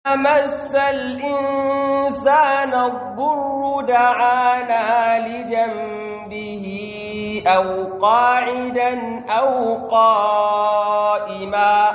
مس الإنسان الضر دعانا لجنبه أو قاعدا أو قائما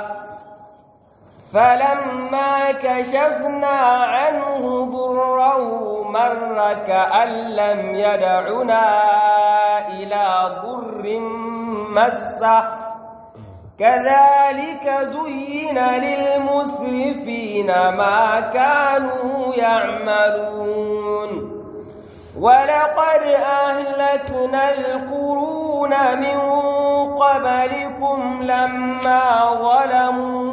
فلما كشفنا عنه ضره مر كأن لم يدعنا إلى ضر مسه كذلك زين للمسرفين ما كانوا يعملون ولقد أهلكنا القرون من قبلكم لما ظلموا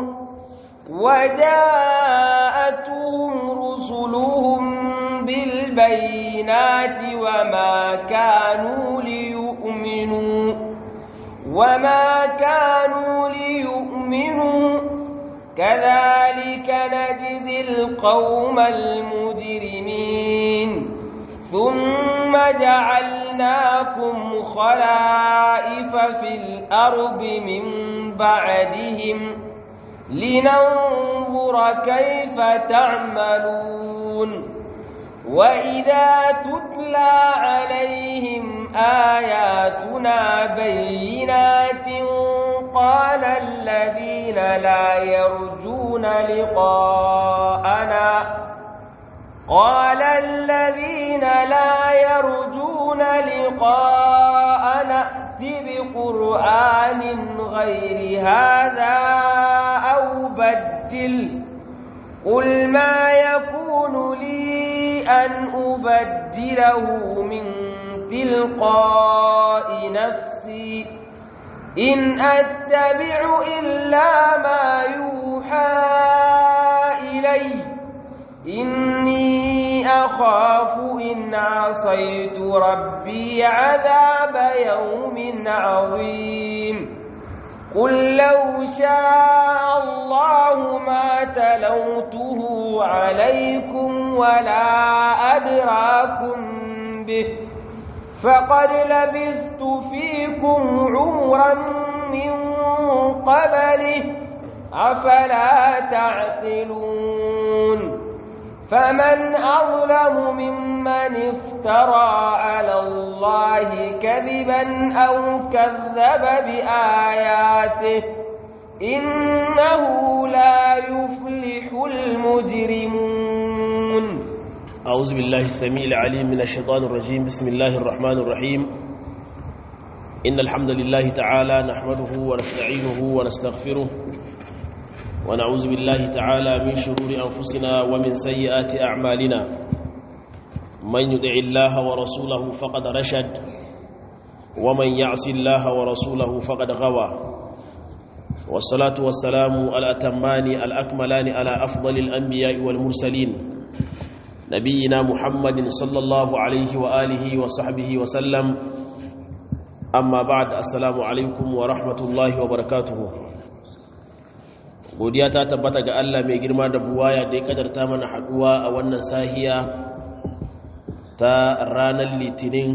وجاءتهم رسلهم بالبينات وما كانوا ليؤمنوا وما كانوا ليؤمنوا كذلك نجزي القوم المجرمين ثم جعلناكم خلائف في الأرض من بعدهم لننظر كيف تعملون وإذا تتلى عليهم آياتنا بينات قال الذين لا يرجون لقاءنا قال الذين لا يرجون لقاءنا ائت بقرآن غير هذا أو بدل قل ما يكون لي أن أبدله من تلقاء نفسي إن أتبع إلا ما يوحى إلي إني أخاف إن عصيت ربي عذاب يوم عظيم قل لو شاء الله ما تلوته عليكم ولا أدراكم به فقد لبثت فيكم عمرا من قبله أفلا تعقلون فمن أظلم ممن افترى على الله كذبا أو كذب بآياته إنه لا يفلح المجرمون أعوذ بالله السميع العليم من الشيطان الرجيم بسم الله الرحمن الرحيم إن الحمد لله تعالى نحمده ونستعينه ونستغفره ونعوذ بالله تعالى من شرور أنفسنا ومن سيئات أعمالنا من يدع الله ورسوله فقد رشد ومن يعص الله ورسوله فقد غوى والصلاة والسلام الأتمان الأكملان على أفضل الأنبياء والمرسلين نبينا محمد صلى الله عليه وآله وصحبه وسلم أما بعد السلام عليكم ورحمة الله وبركاته godiya ta tabbata ga Allah mai girma da buwaya da ya kadarta mana haduwa a wannan sahiya ta ranar litinin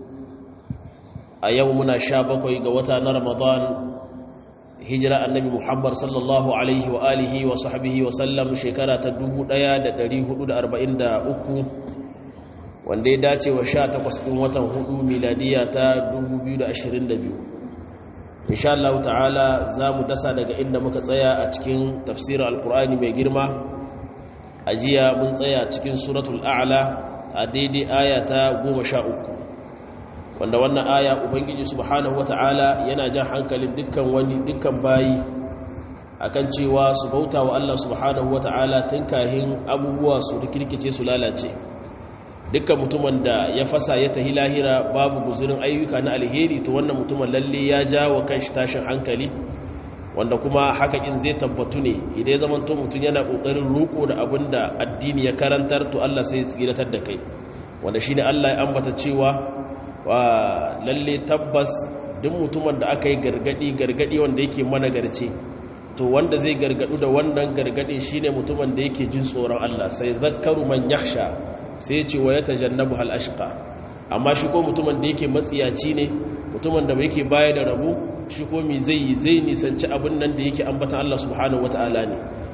a yau muna sha bakwai ga wata na ramadan hijira annabi muhammad sallallahu alaihi wa alihi wa sahbihi wa sallam shekara ta 1443 wanda ya dace wa 18 ɗin watan hudu miladiya ta 2022 insha Allah ta'ala za mu dasa daga inda muka tsaya a cikin tafsirin alkur'ani mai girma a jiya mun tsaya cikin suratul a'la a daidai aya ta 13 wanda wannan aya ubangiji subhanahu wata'ala yana jan hankalin dukkan wani dukkan bayi akan cewa su bauta wa Allah subhanahu wata'ala tun kahin abubuwa su rikirkice su lalace dukkan mutumin da ya fasa ya tahi lahira babu guzurin ayyuka na alheri to wannan mutumin lalle ya ja wa kanshi tashin hankali wanda kuma haka in zai tabbatu ne idan ya zama to mutum yana kokarin ruko da abin da addini ya karantar to Allah sai ya tsiratar da kai wanda shine Allah ya ambata cewa wa lalle tabbas duk mutumin da aka yi gargadi gargadi wanda yake mana garce to wanda zai gargadu da wannan gargadin shine mutumin da yake jin tsoron Allah sai zakkaru man yakhsha sai ce wa yatajannabu hal ashqa amma shi ko mutumin da yake matsiyaci ne mutumin da yake baya da rabu shi ko mi zai zai nisanci abin nan da yake ambatan Allah subhanahu wataala ne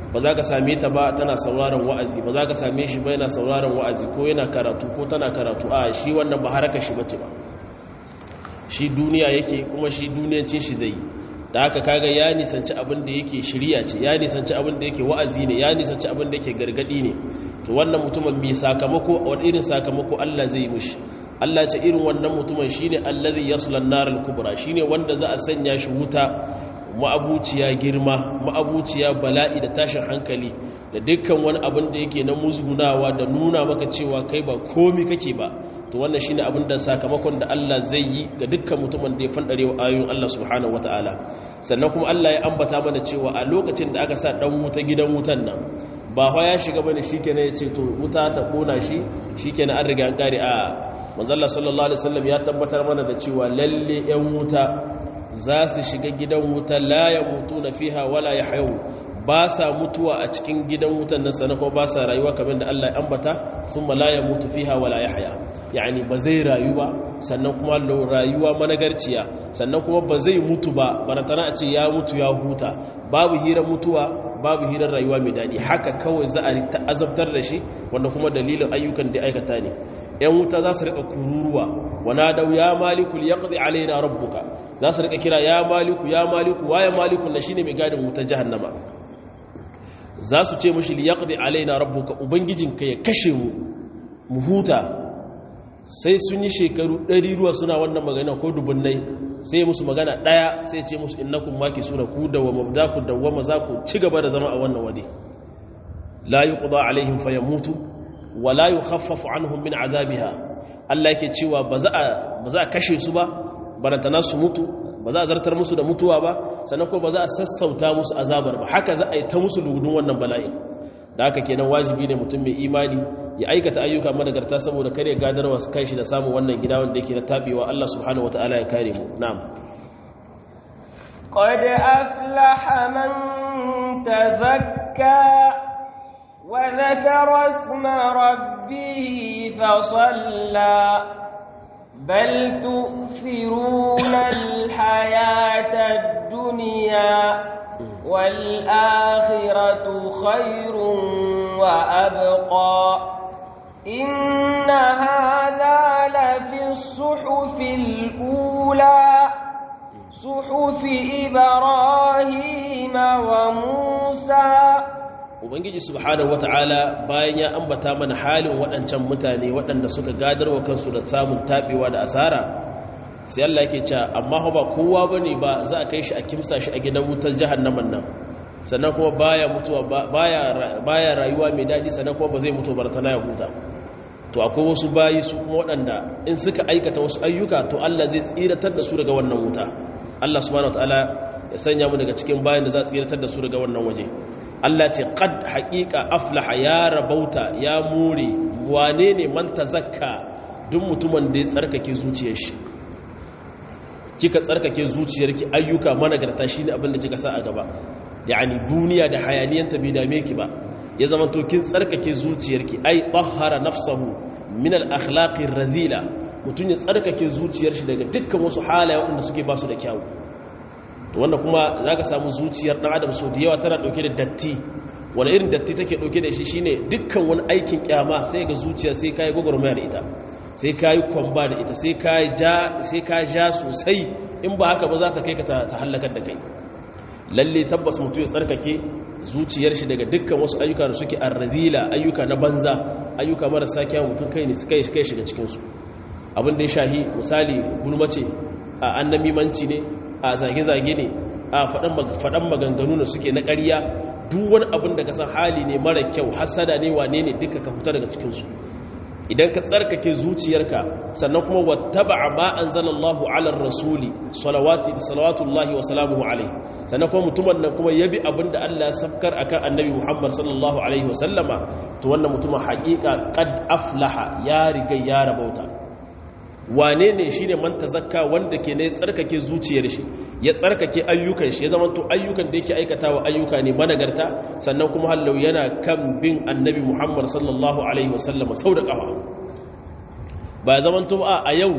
ba za ka same ta ba tana sauraron wa'azi ba za ka same shi ba yana sauraron wa'azi ko yana karatu ko tana karatu a shi wannan ba haraka shi bace ba shi duniya yake kuma shi duniyancin shi zai da haka kaga ya nisanci abin da yake shirya ce ya nisanci abin da yake wa'azi ne ya nisanci abin da yake gargadi ne to wannan mutumin mai sakamako wani irin sakamako Allah zai yi mushi Allah ce irin wannan mutumin shine allazi yaslan naral kubra shine wanda za a sanya shi wuta ma'abuciya girma ma'abuciya bala'i da tashin hankali da dukkan wani abin da yake na musgunawa da nuna maka cewa kai ba komi kake ba to wannan shine abin da sakamakon da Allah zai yi ga dukkan mutumin da ya fandare wa ayoyin Allah subhanahu wataala sannan kuma Allah ya ambata mana cewa a lokacin da aka sa dan wuta gidan wutan nan ba fa ya shiga bane shikenan ya ce to wuta ta kona shi shikenan an riga an kare a manzo Allah sallallahu alaihi wasallam ya tabbatar mana da cewa lalle yan wuta za su shiga gidan wuta la yamutuna fiha wala yahyu ba sa mutuwa a cikin gidan wutan nan sannan kuma ba sa rayuwa kamar da Allah ya ambata summa la yamutu fiha wala yahya yani ba zai rayu ba sannan kuma rayuwa managarciya sannan kuma ba zai mutu ba barantana a ce ya mutu ya huta babu hirar mutuwa babu hirar rayuwa mai daɗi haka kawai za a azabtar da shi wanda kuma dalilin ayyukan da aikata ne yan wuta za su rika kururuwa wana dau ya maliku yaqdi alaina rabbuka za su rika kira ya maliku ya maliku waye maliku na shine mai gadin wutar jahannama za su ce mushi liyaqdi alaina rabbuka ubangijinka ya kashe mu mu huta sai sun yi shekaru ɗari ruwa suna wannan magana ko dubunnai sai musu magana ɗaya sai ce musu innakum maki suna ku da wa mabdaku da wa maza ku ci gaba da zama a wannan wade la yuqda alaihim fayamutu wa la yukhaffafu anhum min azabiha Allah yake cewa ba za a ba za a kashe su ba barantana su mutu ba za a zartar musu da mutuwa ba sannan ko ba za a sassauta musu azabar ba haka za a yi ta musu lugudun wannan bala'i da haka kenan wajibi ne mutum mai imani ya aikata ayyuka managarta saboda kare gadarwa su kai shi da samun wannan gida wanda yake na tabewa Allah subhanahu wataala ya kare mu na'am qad aflaha man tazakka wa dhakara isma rabbih fa salla bal tu'thiruna al-hayata ad-dunya والآخرة خير وأبقى إن هذا لفي الصحف الأولى صحف إبراهيم وموسى Ubangiji subhanahu wata'ala bayan ya ambata mana halin waɗancan mutane waɗanda suka gadarwa kansu da samun taɓewa da asara sai Allah yake cewa amma ba kowa bane ba za a kai shi a kimsa shi a gidan wutar jahannaman nan sannan kuma baya mutuwa baya baya rayuwa mai dadi sannan kuma ba zai mutu bartana ya huta to akwai wasu bayi su kuma waɗanda in suka aikata wasu ayyuka to Allah zai tsiratar da su daga wannan wuta Allah subhanahu wataala ya sanya mu daga cikin bayin da za tsiratar da su daga wannan waje Allah ce qad haqiqa aflaha ya rabauta ya more wane ne man tazakka duk mutumin da ya tsarkake zuciyar shi kika tsarkake zuciyarki ayyuka managarta shine abin da kika sa a gaba yani duniya da hayaniyanta bai dame ki ba ya zama to kin tsarkake zuciyarki ai tahhara nafsahu min al-akhlaqi radhila mutun ya tsarkake zuciyar shi daga dukkan wasu halaye wanda suke ba su da kyau to wanda kuma zaka samu zuciyar dan adam so da yawa tana dauke da datti wani irin datti take dauke da shi shine dukkan wani aikin kyama sai ga zuciya sai kai gogormaya da ita sai ka yi kwamba da ita sai ka ja sosai in ba haka ba za ta kai ka ta hallakar da kai lalle tabbas mutu ya tsarkake zuciyar shi daga dukkan wasu ayyuka da suke arrazila ayyuka na banza ayyuka marasa kyawun mutum kai ne kai kai shiga cikinsu abin da ya shahi misali gulmace a annamimanci ne a zage-zage ne a faɗan maganganu da suke na ƙarya duk wani abin da ka san hali ne mara kyau hasada ne wane ne duka ka fita daga cikinsu idan ka tsarkake zuciyarka sannan kuma wattaba'a ma anzalallahu ala rasuli salawati salawatullahi wa salamuhu alaihi sannan kuma mutumin nan kuma yabi abinda Allah ya sabkar akan annabi Muhammad sallallahu alaihi wa sallama to wannan mutumin haƙiƙa qad aflaha ya riga ya rabauta wane ne shine man tazakka wanda ke ne tsarkake zuciyar shi ya tsarkake ayyukan shi ya zama to ayyukan da yake aikatawa ayyuka ne managarta sannan kuma hallau yana kan bin annabi Muhammad sallallahu alaihi wasallama sau da kafa ba ya zama to a yau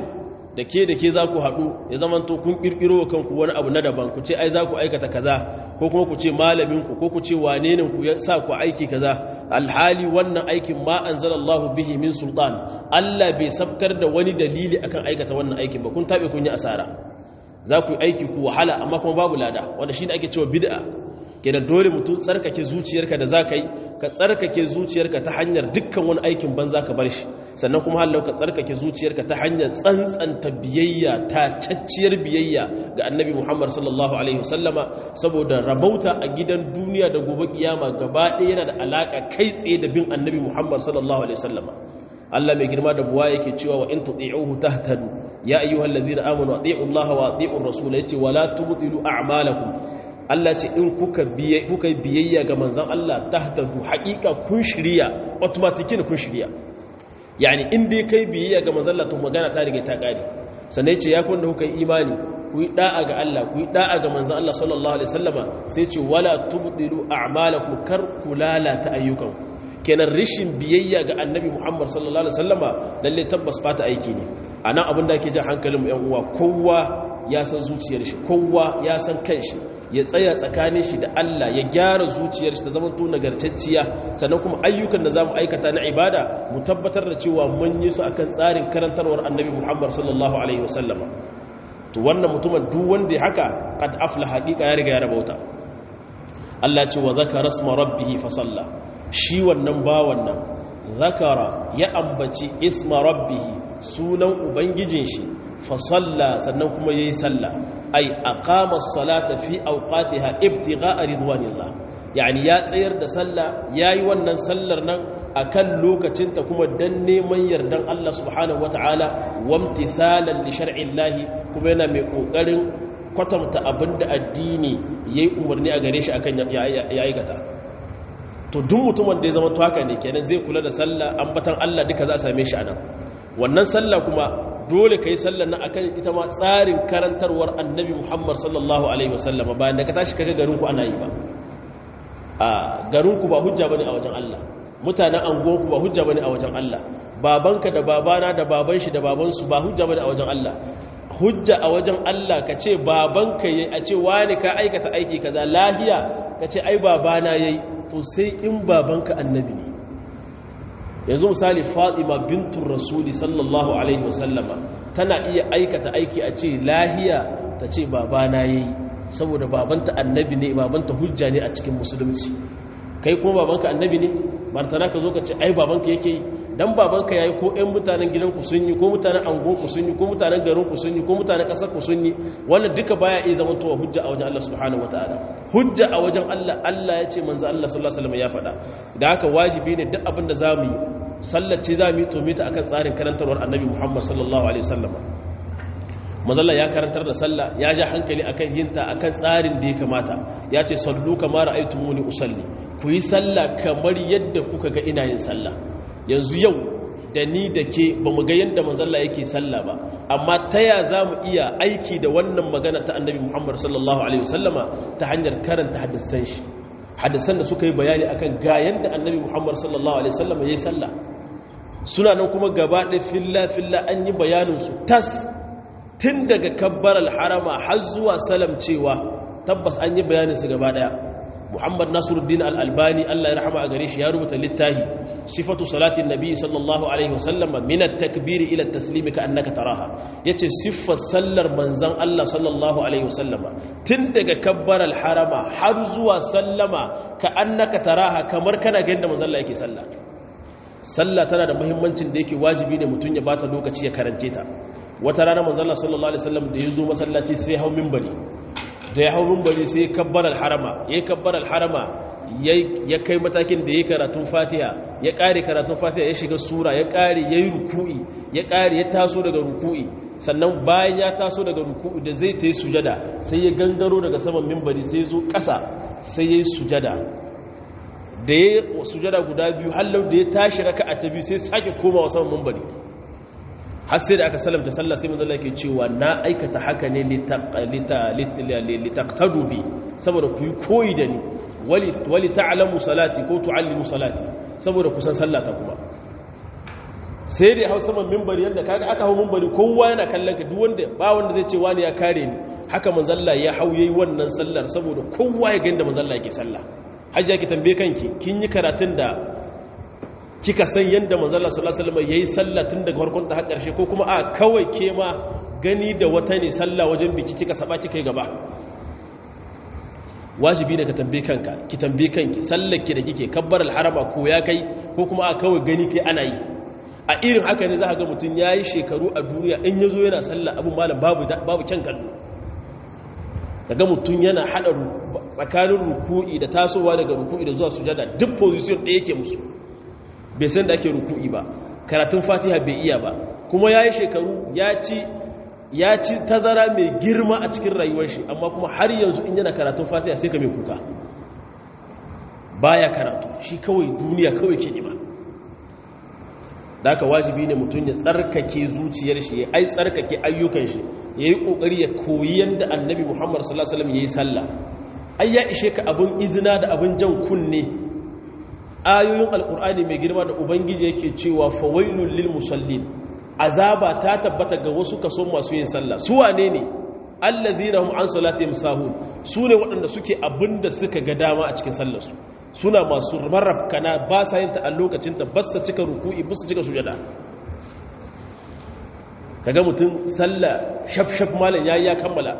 da ke da ke za ku haɗu ya zamanto kun ƙirƙiro wa kanku wani abu na daban ku ce ai za ku aikata kaza ko kuma ku ce malaminku ko ku ce wane ne ku ya sa ku aiki kaza alhali wannan aikin ma anzalallahu bihi min sultan Allah bai sabkar da wani dalili akan aikata wannan aikin ba kun tabe kun yi asara za ku yi aiki ku wahala amma kuma babu lada wanda shine ake cewa bid'a kenan dole mutum tsarkake zuciyarka da zaka yi ka tsarkake zuciyarka ta hanyar dukkan wani aikin banza ka bar shi sannan kuma hallau ka tsarkake zuciyarka ta hanyar tsantsanta biyayya ta cacciyar biyayya ga annabi Muhammad sallallahu alaihi wasallama saboda rabauta a gidan duniya da gobe kiyama gaba ɗaya yana da alaka kai tsaye da bin annabi Muhammad sallallahu alaihi wasallama Allah mai girma da buwa yake cewa wa in tuti'uhu tahtadu ya ayyuhallazina amanu ati'u Allah wa ati'u ar-rasul yace wala tubtilu a'malakum Allah ce in kuka yi biyayya ga manzan Allah ta hatadu haƙiƙa kun shirya automatiki kun shirya yani in dai kai biyayya ga manzan Allah to magana ta riga ta ƙare sannan ce ya kun da kuka yi imani ku yi da'a ga Allah ku yi da'a ga manzan Allah sallallahu alaihi wasallama sai ce wala tubdilu a'malakum kar ku lalata ayyukan kenan rishin biyayya ga annabi Muhammad sallallahu alaihi wasallama lalle tabbas fata aiki ne anan abin da ake jan hankalin mu yan uwa kowa ya san zuciyar shi kowa ya san kanshi ya tsaya tsakanin shi da Allah ya gyara zuciyar shi ta zama to nagartacciya sannan kuma ayyukan da za mu aikata na ibada mu tabbatar da cewa mun yi su akan tsarin karantarwar annabi Muhammad sallallahu alaihi wasallama to wannan mutumin duk wanda ya haka qad afla haqiqa ya riga ya rabauta Allah ce wa zakara isma rabbih fa salla shi wannan ba wannan zakara ya ambaci isma rabbih sunan ubangijin shi fa salla sannan kuma yayi sallah ay aqama as-salata fi awqatiha ibtigha'a ridwanillah yani ya tsayar da sallah yayi wannan sallar nan akan lokacinta kuma dan neman yardan Allah subhanahu wataala wamtithalan li shar'illahi kuma yana mai kokarin kwatanta abinda addini yayi umarni a gare shi akan ya aikata to duk mutumin da ya zama to haka ne kenan zai kula da sallah ambatan Allah duka za a same shi anan wannan sallah kuma dole ka yi sallar nan akan ita ma tsarin karantarwar annabi muhammad sallallahu alaihi wasallam bayan da ka tashi kaga garinku ana yi ba a garinku ba hujja bane a wajen Allah mutanen anguwanku ba hujja bane a wajen Allah babanka da babana da baban shi da babansu ba hujja bane a wajen Allah hujja a wajen Allah ka ce babanka yayi a ce wani ka aikata aiki kaza lahiya ka ce ai babana yayi to sai in babanka annabi ne yanzu misali fatima bintun rasuli sallallahu alaihi wasallama tana iya aikata aiki a ce lahiya ta ce babana ya yi saboda babanta annabi ne babanta hujja ne a cikin musulunci kai kuma babanka annabi ne martana ka zo ka ce ai babanka yake yi dan babanka yayi ko ƴan mutanen gidanku sun yi ko mutanen angonku sun yi ko mutanen garinku sun yi ko mutanen ƙasarku sun yi wannan duka baya iya zama towa hujja a wajen Allah subhanahu wataala hujja a wajen Allah Allah ya ce manzo Allah sallallahu alaihi wasallam ya faɗa da haka wajibi ne duk abin da zamu yi sallace za mu yi tomita akan tsarin karantarwar annabi Muhammad sallallahu alaihi wasallam mazalla ya karantar da sallah ya ja hankali akan yinta akan tsarin da ya kamata ya ce sallu kama ra'aytumuni usalli ku yi sallah kamar yadda kuka ga ina yin sallah yanzu yau da ni da ke ba mu ga yadda manzalla yake sallah ba amma ta ya za mu iya aiki da wannan magana ta annabi muhammad sallallahu alaihi wasallama ta hanyar karanta hadisan shi hadisan da suka yi bayani akan ga yadda annabi muhammad sallallahu alaihi wasallama ya yi sallah suna nan kuma gaba ɗaya filla filla an yi bayaninsu tas tun daga kabbar alharama har zuwa salam cewa tabbas an yi bayaninsu gaba ɗaya muhammad nasiruddin al'albani allah ya rahama a gare shi ya rubuta littahi sifatu salatin nabi sallallahu alaihi wasallama minat takbiri ila taslimi ka annaka taraha yace siffar sallar manzan allah sallallahu alaihi wasallama tun daga kabbar alharama har zuwa sallama ka annaka taraha kamar kana ga yadda manzan allah yake sallah sallah tana da muhimmancin da yake wajibi ne mutum ya bata lokaci ya karance ta wata rana manzon Allah sallallahu alaihi wasallam da ya zo masallaci sai hau minbari da ya hau minbari sai kabbar al-harama yayi kabbar al-harama ya kai matakin da yayi karatun Fatiha ya kare karatun Fatiha ya shiga sura ya kare yayi ruku'i ya kare ya taso daga ruku'i sannan bayan ya taso daga ruku'i da zai tayi sujada sai ya gangaro daga saman minbari sai ya zo ƙasa sai yayi sujada da ya sujada guda biyu hallau da ya tashi raka a ta biyu sai sake komawa saman mambari har sai da aka salamta sallah sai manzala ke cewa na aikata haka ne litaqtadu bi saboda ku yi koyi da ni wali ta'lamu salati ko tu'allimu salati saboda kusan sallata kuma sai da hausa man mimbari yadda kaga aka hau mimbari kowa yana kallon ka duk wanda ba wanda zai ce wani ya kare ni haka manzalla ya hau yayi wannan sallar saboda kowa ya ga inda manzalla yake sallah hajja ki tambaye kanki kin yi karatun da kika san yadda manzalla sallallahu alaihi wasallam yayi sallah tun daga farkon ta har karshe ko kuma a kawai ke ma gani da wata ne sallah wajen biki kika saba kika yi gaba wajibi ne ka tambaye kanka ki tambaye kanki sallar ki da kike kabbar alharama ko ya kai ko kuma a kawai gani kai ana yi a irin haka ne za ka ga mutum ya yi shekaru a duniya in ya zo yana sallah abin malam babu kyan kallo ka ga mutum yana haɗa tsakanin ruku'i da tasowa daga ruku'i da zuwa sujada duk position ɗaya yake musu bai san da ake ruku'i ba karatun fatiha bai iya ba kuma ya yi shekaru ya ci tazara mai girma a cikin rayuwar shi amma kuma har yanzu in yana karatun fatiha sai ka mai kuka baya karatu shi kawai duniya kawai ke nema da aka wajibi ne mutum ya tsarkake zuciyar shi ya ai tsarkake ayyukan shi ya yi ƙoƙari ya koyi yadda annabi muhammad sallallahu alaihi ya yi sallah ai ya ishe ka abin izina da abin jan kunne ayoyin alƙur'ani mai girma da ubangiji yake cewa fawailun lil musallin azaba ta tabbata ga wasu kaso masu yin sallah su wane ne allazina hum an salatihim sahun su ne waɗanda suke abin da suka ga dama a cikin sallarsu suna masu marafkana ba sa yin ta a lokacinta ba sa cika ruku'i ba su cika sujada kaga mutum sallah shaf-shaf malam yayi ya kammala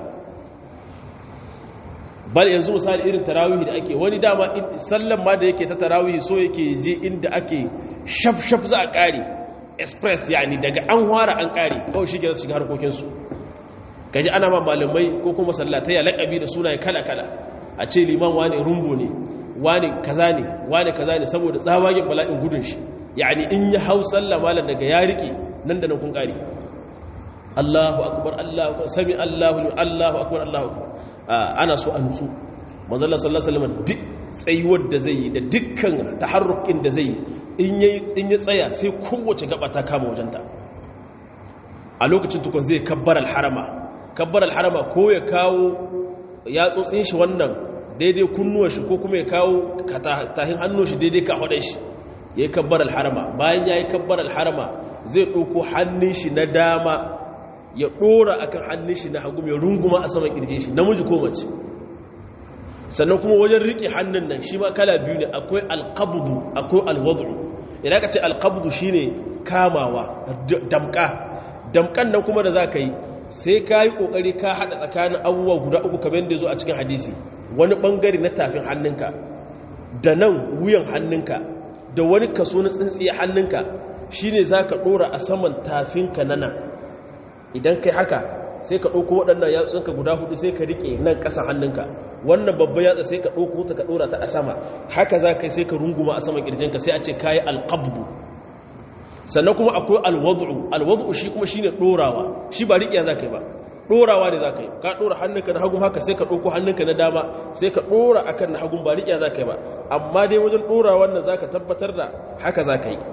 bal yanzu misali irin tarawihi da ake wani dama sallan ma da yake ta tarawihi so yake je inda ake shaf-shaf za a kare express yani daga an wara an kare kawai shi ke shiga harkokinsu kaji ana ma malamai ko kuma sallatai ya laƙabi da sunaye kala-kala a ce liman wani rumbo ne wani kaza ne wani kaza ne saboda tsawagen bala'in gudun shi yani in ya hau sallah malam daga ya rike nan da nan kun kare Allahu akbar Allahu akbar sami Allahu Allahu akbar Allahu akbar ana so a nutsu manzo Allah sallallahu alaihi wasallam duk tsayuwar da zai yi da dukkan taharrukin da zai yi in yayi in ya tsaya sai kowace gaba ta kama wajenta a lokacin tukun zai kabbar al-harama kabbar al-harama ko ya kawo ya tsotsin shi wannan daidai kunnuwa shi ko kuma ya kawo tahin hannun shi daidai ka hudun shi ya yi kabbar alharama bayan ya yi kabbar alharama zai ɗauko hannun shi na dama ya ɗora a kan hannun shi na hagu mai runguma a saman ƙirje shi namiji ko mace sannan kuma wajen riƙe hannun nan shi ma kala biyu ne akwai alƙabudu akwai alwadu idan ka ce alƙabudu shi ne kamawa damƙa damƙan nan kuma da za ka yi sai ka yi ƙoƙari ka haɗa tsakanin abubuwa guda uku kamar da zo a cikin hadisi wani ɓangare na tafin hannunka da nan wuyan hannunka da wani kaso na tsintsiye hannunka shi ne za ka ɗora a saman tafinka na nan idan kai haka sai ka ɗauko waɗannan yatsunka guda hudu sai ka riƙe nan ƙasan hannunka wannan babban yatsa sai ka ɗauko ta ka ɗora ta a sama haka za ka sai ka runguma a saman ƙirjinka sai a ce ka yi alƙabdu sannan kuma akwai alwadu'u alwadu'u shi kuma shine ɗorawa shi ba riƙiya za ka yi ba ɗorawa ne za ka yi ka ɗora hannunka na hagun haka sai ka ɗauko hannunka na dama sai ka ɗora akan na hagun ba riƙiya za ka yi ba amma dai wajen ɗora wannan za ka tabbatar da haka za ka yi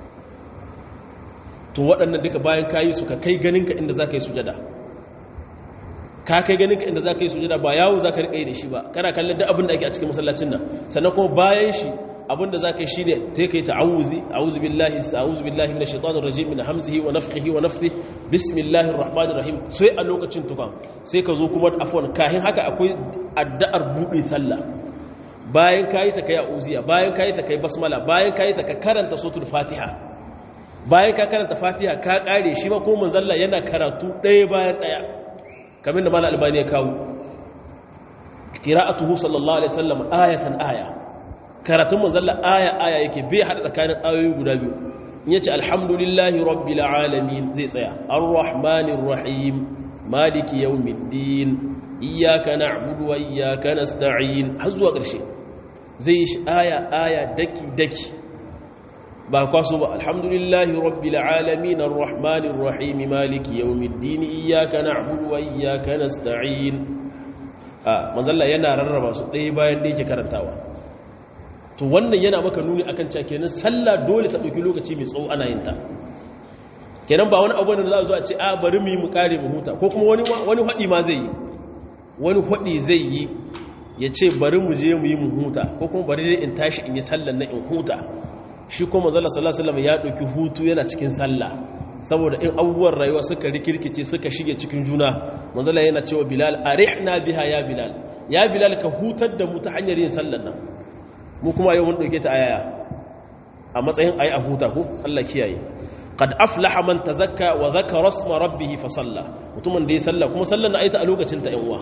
to waɗannan duka bayan ka yi su ka kai ganinka inda za ka yi sujada ka kai ganinka inda za ka yi sujada ba yawo za ka riƙa yi da shi ba kana kallon duk abin da ake a cikin masallacin nan sannan kuma bayan shi abin da za ka yi shi ne ta kai ta'awuzi a'udhu billahi a'udhu billahi minash shaitanir rajim min hamzihi wa nafthihi wa nafthihi bismillahir rahmanir rahim sai a lokacin tukan sai ka zo kuma afwan kahin haka akwai addu'ar buɗe sallah bayan kayi ta kai a'uziya bayan kayi ta kai basmala bayan kayi ta ka karanta suratul fatiha bayan ka karanta fatiha ka kare shi ma ko manzalla yana karatu ɗaya bayan ɗaya kamar da mala albani ya kawo qira'atuhu sallallahu alaihi wasallam ayatan aya karatun manzalla aya aya yake bai hada tsakanin ayoyi guda biyu in yace alhamdulillahi rabbil alamin zai tsaya arrahmanir rahim maliki yawmiddin iyyaka na'budu wa iyyaka nasta'in har zuwa ƙarshe zai shi aya aya daki daki ba kwaso ba alhamdulillahi rabbil alamin arrahmanir rahim maliki yawmiddin iyyaka na'budu wa iyyaka nasta'in a manzalla yana rarraba su ɗaya bayan da yake karantawa to wannan yana maka nuni akan cewa kenan sallah dole ta dauki lokaci mai tsawo ana yin ta kenan ba wani abu ne da za a zo a ce a bari mu yi mu kare mu huta ko kuma wani wani hadi ma zai yi wani hadi zai yi ya ce bari mu je mu yi mu huta ko kuma bari dai in tashi in yi sallan na in huta shi kuma manzala sallallahu alaihi wasallam ya dauki hutu yana cikin sallah saboda in abubuwan rayuwa suka rikirkice suka shige cikin juna manzala yana cewa bilal arihna biha ya bilal ya bilal ka hutar da mu ta hanyar yin sallar nan mu kuma yau mun dauke ta ayaya a matsayin ayi a huta ko Allah kiyaye qad aflaha man tazakka wa dhakara isma rabbih fa salla mutumin da ya salla kuma sallar na ayata a lokacin ta yan uwa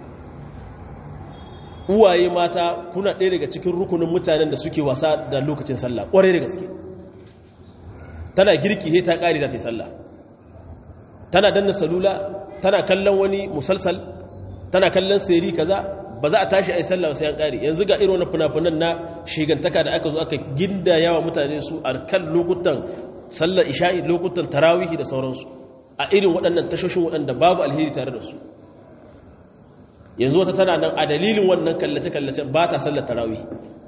uwaye mata kuna ɗaya daga cikin rukunin mutanen da suke wasa da lokacin sallah ƙwarai da gaske tana girki he ta ƙari za ta yi sallah tana danna salula tana kallon wani musalsal tana kallon seri kaza ba za a tashi a yi sallah sai an ƙari yanzu ga irin wani fina-finan na shigantaka da aka zo aka ginda yawa mutane su a kan lokutan sallar isha'i lokutan tarawihi da sauransu a irin waɗannan tashoshin waɗanda babu alheri tare da su yanzu wata tana nan a dalilin wannan kallace-kallace ba ta sallar tarawih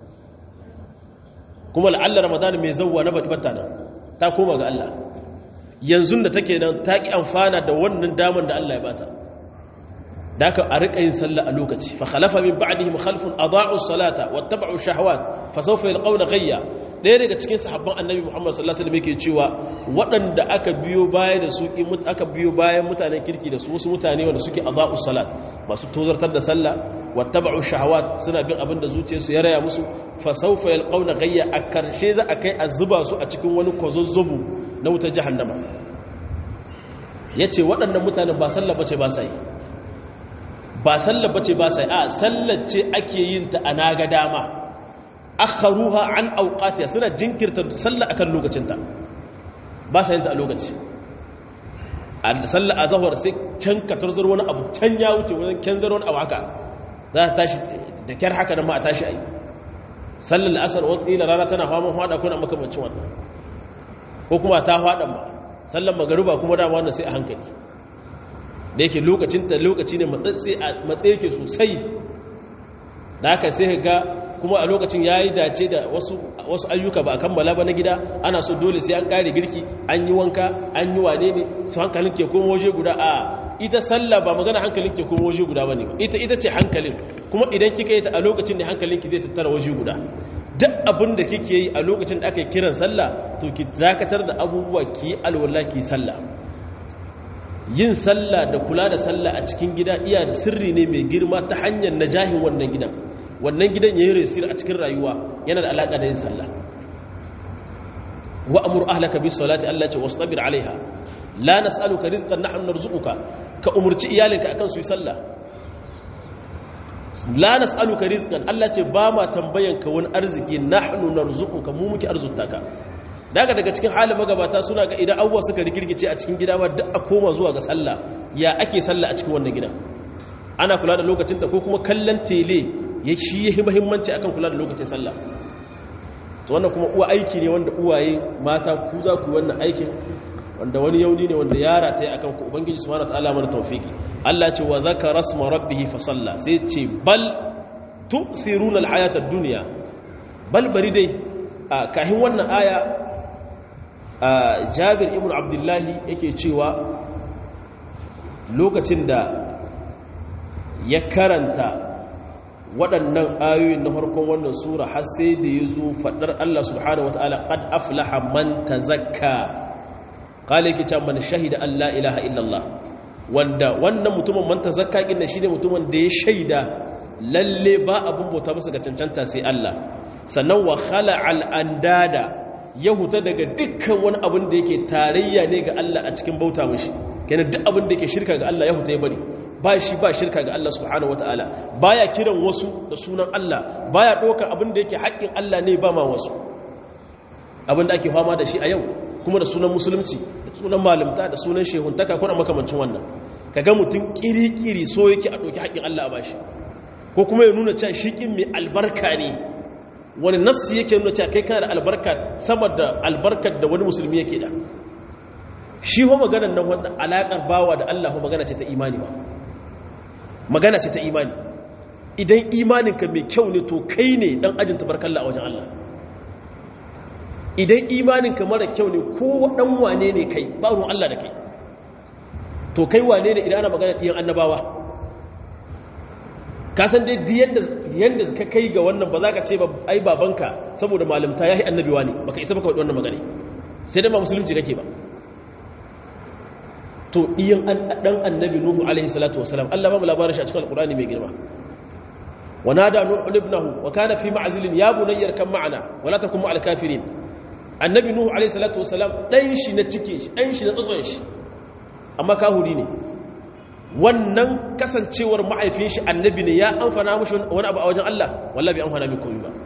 kuma la'allar ramadan mai zauwa na baɗi nan ta koma ga Allah yanzu da take nan ta ƙi amfana da wannan damar da Allah ya bata da aka a riƙa yin sallah a lokaci fa khalafa min ba'dihim khalfun adaa'u salata wattaba'u shahawat fa sawfa yalqawna ghayya ɗaya daga cikin sahabban annabi Muhammad sallallahu alaihi wasallam yake cewa waɗanda aka biyo baya da su aka biyo bayan mutanen kirki da su wasu mutane wanda suke adaa'u salat masu tozartar da sallah wattaba'u shahawat suna bin abin da zuciyarsu ya raya musu fa sawfa yalqawna ghayya a karshe za a kai a zuba su a cikin wani kwazozzobu na wutar jahannama yace waɗannan mutanen ba sallah bace ba sai ba sallah bace ba sai a sallar ce ake yin ta a naga dama akharuha an awqatiha suna jinkirta sallah akan lokacinta ba sa yin ta a lokaci a sallah azhar sai can ka tarzar wani abu can ya wuce wajen kenzar wani abu haka za ta tashi da kyar haka da ma a tashi ayi sallar asar wata ila rana tana faman hada kuna makamancin wannan ko kuma ta hada ma sallar magariba kuma dama wannan sai a hankali da yake lokacin ta lokaci ne matsayi yake sosai da haka sai ga kuma a lokacin ya yi dace da wasu ayyuka ba a kammala ba na gida ana so dole sai an kare girki an yi wanka an yi wane ne su hankalin ke kuma waje guda a ita sallah ba magana hankalin ke kuma waje guda ba ne ita ita ce hankalin kuma idan kika yi ta a lokacin ne hankalin ki zai tattara waje guda duk abin da kike yi a lokacin da aka yi kiran sallah to ki dakatar da abubuwa ki yi alwala ki sallah yin sallah da kula da sallah a cikin gida iya da sirri ne mai girma ta hanyar najahin wannan gidan wannan gidan ya yi resir a cikin rayuwa yana da alaƙa da yin sallah wa amur ahlaka bis salati Allah ce wastabir alaiha la nas'aluka rizqan nahnu narzuquka ka umurci iyalinka akan su yi sallah la nas'aluka rizqan Allah ce ba ma tambayan ka wani arziki nahnu narzuquka mu muke arzutaka daga daga cikin halin magabata suna ga idan abubuwa suka rikirkice a cikin gida ma duk a koma zuwa ga sallah ya ake sallah a cikin wannan gida ana kula da lokacin ta ko kuma kallon tele ya shi yi muhimmanci akan kula da lokacin sallah to wannan kuma uwa aiki ne wanda uwaye mata ku za ku wannan aikin wanda wani yauni ne wanda yara ta yi akan ku ubangiji subhanahu wataala mana tawfiki Allah ce wa zakara rasma rabbih fa salla sai ce bal tu'thiruna alhayata ad-dunya bal bari dai kahin wannan aya Jabir ibn Abdullah yake cewa lokacin da ya karanta waɗannan ayoyin na farkon wannan sura har sai da ya zo faɗar Allah subhanahu wa ta'ala ƙad aflaha man ta zakka ƙale ke can man shahida Allah ilaha illallah wanda wannan mutumin man ta zakka ƙin shi ne mutumin da ya shaida lalle ba abin bauta musu ga cancanta sai Allah sannan wa khala al'andada ya huta daga dukkan wani abin da yake tarayya ne ga Allah a cikin bauta mashi kenan duk abin da yake shirka ga Allah ya huta ya bari ba shi ba shirka ga Allah subhanahu wataala baya kiran wasu da sunan Allah baya ɗaukar abin da yake haƙƙin Allah ne ba ma wasu abin da ake fama da shi a yau kuma da sunan musulunci da sunan malimta da sunan shehuntaka kuna makamancin wannan kaga mutum kirikiri so yake a ɗauki haƙƙin Allah a bashi ko kuma ya nuna cewa shi mai albarka ne wani nassi yake nuna cewa kai kana da albarka sama da albarkar da wani musulmi yake da shi ho maganar nan wanda alaƙar bawa da Allah magana ce ta imani ba magana ce ta imani idan imaninka mai kyau ne to kai ne dan ajin tabarkalla a wajen Allah idan imaninka mara kyau ne ko dan wane ne kai ba ruwan Allah da kai to kai wane ne idan ana magana ɗiyan annabawa ka san dai yadda yadda ka kai ga wannan ba za ka ce ba ai babanka saboda malimta yayi annabi wani baka isa baka wannan magana sai dai ba musulunci kake ba to iyan dan annabi nuhu alaihi salatu wasalam Allah ba mu labarin shi a cikin alqur'ani mai girma ونادى نوح ابنه وكان في معزل يا بني اركب معنا ولا تكن مع الكافرين النبي نوح عليه الصلاه والسلام dan shi na cike shi dan shi na tsotson shi amma kahuri ne wannan kasancewar mahaifin shi annabi ne ya amfana mushi wani abu a wajen Allah wallahi bai amfana mai komai ba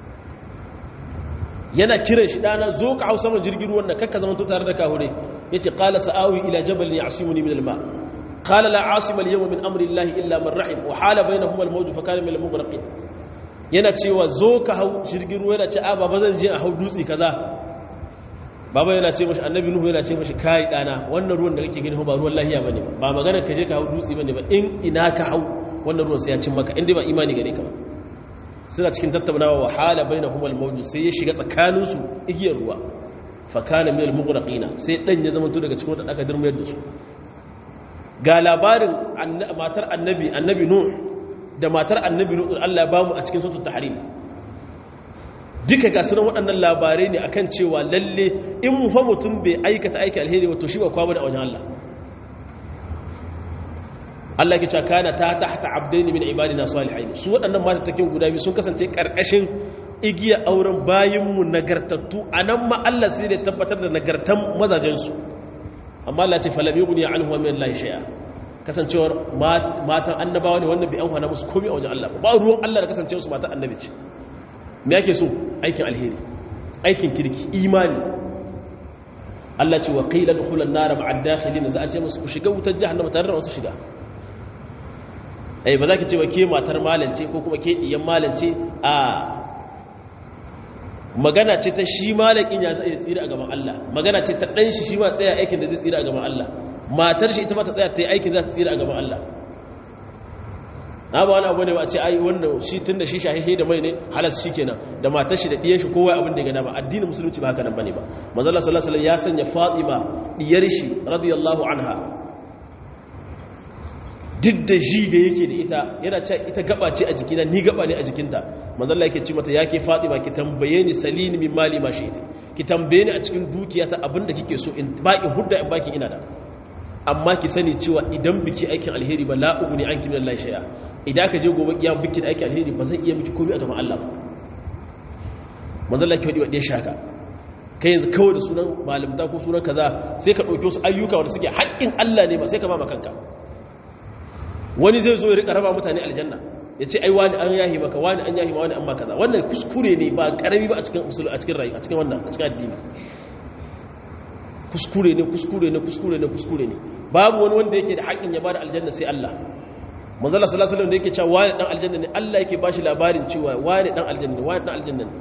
yana kiran shi dana zo ka hausa man jirgin ruwan nan kakka zaman to tare da kahure yace qala sa'awi ila jabal ya'simuni min al-ma' قال لا عاصم اليوم من امر الله الا من رحم وحال بينهما الموج فكان من المغرقين yana cewa zo ka hau jirgin ruwa yana ce a baba zan je a hau dutse kaza baba yana ce mashi annabi nuhu yana ce mashi kai dana wannan ruwan da kake gani ba ruwan lahiya bane ba magana ka je ka hau dutse bane ba in ina ka hau wannan ruwan sai ya cin maka inda ba imani gare ka ba suna cikin tattaunawa wa hala bainahuma al-mawj sai ya shiga tsakanin su igiyar ruwa fa kana min al-mughraqina sai dan ya zama to daga cikin wadanda aka dirmayar da su ga labarin matar annabi annabi nuh da matar annabi nuh Allah ya bamu a cikin suratul tahrim duka ga sunan waɗannan labarai ne akan cewa lalle in mu fa mutum bai aikata aiki alheri wato shi ba kwaba da wajen Allah Allah ke cewa kana ta tahta abdaini min ibadina salihin su waɗannan mata take guda biyu sun kasance karkashin igiya auren bayinmu nagartattu anan ma Allah sai da tabbatar da nagartan mazajen su amma Allah ce falam yughni anhu min Allah shay'a kasancewar matan annabawa ne wannan bai amfana musu komai a wajen Allah ba ruwan Allah da kasancewar su matan annabi ce me yake so aikin alheri aikin kirki imani Allah ce wa qila dukhulan nar ma'a dakhilin za a ce musu ku shiga wutar jahannama tare da wasu shiga ai ba za ki ce wa ke matar malance ko kuma ke diyan malance a magana ce ta shi malakin ya zai tsira a gaban Allah magana ce ta dan shi shi ma tsaya aikin da zai tsira a gaban Allah matar shi ita ma ta tsaya ta yi aikin za ta tsira a gaban Allah na ba wani abu ne ba a ce ai wannan shi tun da shi shahihe da mai ne halas shi kenan da matar shi da ɗiyar shi kowa abin da ya gana ba addinin musulunci ba haka nan bane ba manzala sallallahu alaihi ya sanya fatima ɗiyar shi radiyallahu anha duk da ji da yake da ita yana ce ita gaba ce a jikina ni gaba ne a jikinta manzala yake ce mata yake fatima ki tambaye ni salini min mali ma shi ita ki tambaye ni a cikin dukiyata abin da kike so in ba in hudda in baki ina da amma ki sani cewa idan biki aikin alheri ba la'ubu ne an kimin Allah shaya idan ka je gobe kiyama biki da aikin alheri ba zai iya miki komai a gaban Allah ba manzon Allah ke wadi wadde shaka kai yanzu kawai da sunan malimta ko sunan kaza sai ka dauki wasu ayyuka wanda suke haƙƙin Allah ne ba sai ka ba kanka wani zai zo ya rika raba mutane aljanna ya ce ai wani an yahi maka wani an yahi ma wani an ma kaza wannan kuskure ne ba karami ba a cikin usul a cikin rayu a cikin wannan a cikin addini kuskure ne kuskure ne kuskure ne kuskure ne babu wani wanda yake da haƙƙin ya bada aljanna sai Allah manzala sallallahu alaihi wasallam da yake cewa wani dan aljanna ne Allah yake bashi labarin cewa wani dan aljanna ne wani dan aljanna ne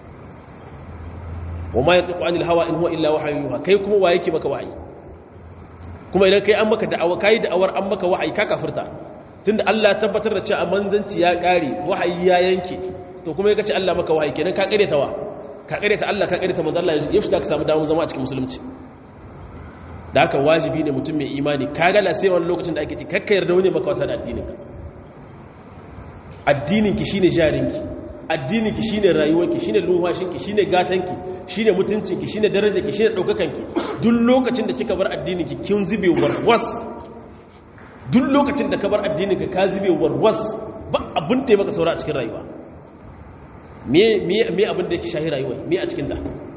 wa ma yantiqu anil hawa in huwa illa wahyu yuha kai kuma wa yake maka wahayi kuma idan kai an maka da'awa kai da'awar an maka wahayi ka kafirta tunda Allah ya tabbatar da cewa manzanci ya kare wahayi ya yanke to kuma yake ce Allah maka wahayi kenan ka kare ta wa ka kare ta Allah ka kare ta manzo Allah yaushe da ka samu dawo zama a cikin musulunci da haka wajibi ne mutum mai imani kaga la sai wani lokacin da ake ci kakka yarda wani maka wasa da addininka addininki shine jarinki addininki shine rayuwarki shine lumfashinki shine gatanki shine mutuncinki shine darajarki shine daukakanki duk lokacin da kika bar addininki kin zube warwas duk lokacin da ka bar addininka ka zube warwas ba abin da ya maka saura a cikin rayuwa me me me abin da yake shahi rayuwa me a cikin ta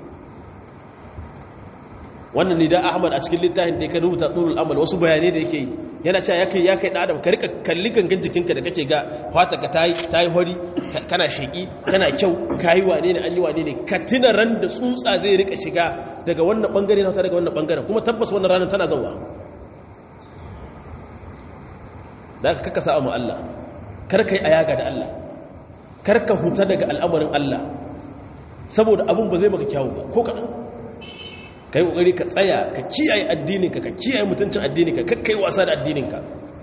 wannan ne da ahmad a cikin littafin da ya rubuta tsurul amal wasu bayanai da yake yi yana cewa ya kai ya kai adam ka rika kalli gangan jikinka da kake ga fata ka tayi tayi hori kana sheki kana kyau kayi wane ne an yi wane ne ka tuna ran da tsutsa zai rika shiga daga wannan bangare na daga wannan bangaren kuma tabbas wannan ranar tana zauwa da ka kaka sa'a mu Allah kar kai ayaga da Allah kar ka huta daga al'amarin Allah saboda abun ba zai maka kyawu ba ko kaɗan ka yi ƙoƙari ka tsaya ka kiyaye addininka ka kiyaye mutuncin addininka ka kai wasa da addininka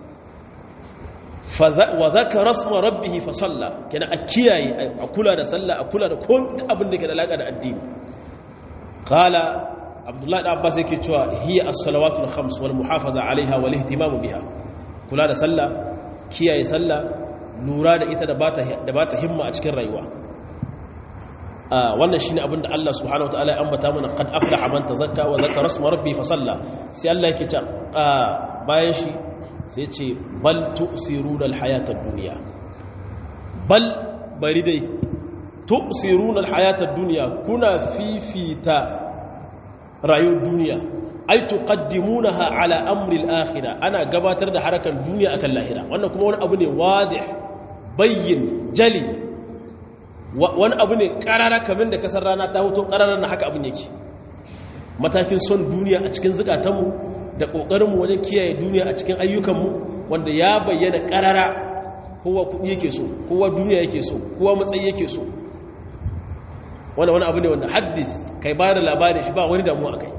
wa za ka rasma rabbihi fa salla kina a kiyaye a kula da sallah a kula da kowane abin da ke da alaƙa da addini kala abdullahi da abbas yake cewa hiya as-salawatul khams wal muhafaza alaiha wal ihtimamu biha kula da sallah kiyaye sallah lura da ita da ba ta himma a cikin rayuwa wannan shine abin da Allah subhanahu wataala ya ambata mana qad aflaha man tazakka wa zakara isma rabbi fa salla sai Allah yake ce bayan shi sai ce bal tu'siruna al-hayata ad-dunya bal bari dai tu'siruna al-hayata ad-dunya kuna fifita rayuwar duniya ai tuqaddimunaha ala amri al-akhirah ana gabatar da harakan duniya akan lahira wannan kuma wani abu ne wadih bayyin jali wani abu ne karara kamar da kasar rana ta hoto karara na haka abin yake matakin son duniya a cikin zukatanmu da ƙoƙarinmu wajen kiyaye duniya a cikin ayyukanmu wanda ya bayyana karara kowa kuɗi yake so kowa duniya yake so kowa matsayi yake so wani wani abu ne wanda haddis kai ba da labarin shi ba wani damuwa kai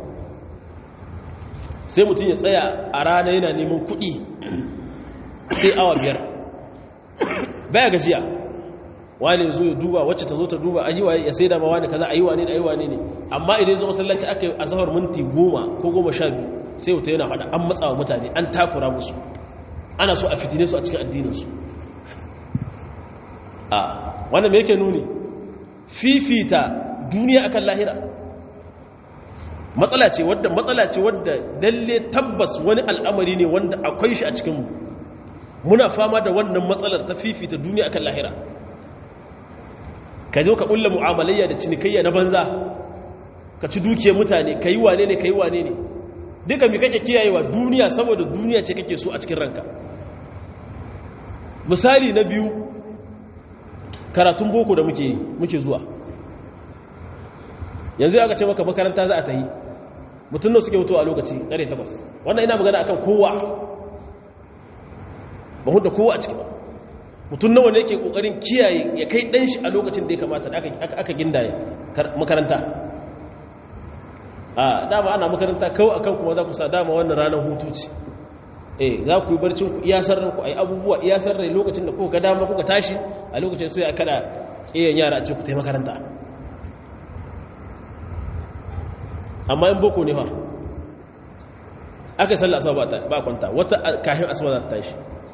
sai mutum ya tsaya a rana yana neman kuɗi sai awa biyar baya gajiya wani zo ya duba wacce ta zo ta duba a yi wa ya sai da ma wani kaza a yi wa ne da a yi wa ne ne amma idan zo masallaci aka yi a zahar minti goma ko goma sha biyu sai wuta yana faɗa an matsawa mutane an takura musu ana so a fitine su a cikin addininsu a wannan me yake nuni fifita duniya akan lahira matsala ce wadda matsala ce wadda lalle tabbas wani al'amari ne wanda akwai shi a cikinmu muna fama da wannan matsalar ta fifita duniya akan lahira ka zo ka ƙulla mu'amalayya da cinikayya na banza ka ci dukiyar mutane ka yi wane ne ka yi wane ne duka mi kake kiyayewa duniya saboda duniya ce kake so a cikin ranka misali na biyu karatun boko da muke muke zuwa yanzu ya ce maka makaranta za a ta yi mutum da suke wuto a lokaci ƙare takwas wannan ina magana akan kowa ba hudu kowa a ciki ba mutum nawa ne ke ƙoƙarin kiyaye ya kai ɗan shi a lokacin da ya kamata da aka gindaye makaranta a dama ana makaranta kawai akan kuma za ku sa dama wannan ranar hutu ce eh za ku yi barcin ku iyasar ranku a yi abubuwa iyasar rai lokacin da kuka dama kuka tashi a lokacin sai a kada ƙiyan yara a ce ku ta makaranta amma in boko ne fa aka salla asuba ba kwanta wata kahin asuba za ta tashi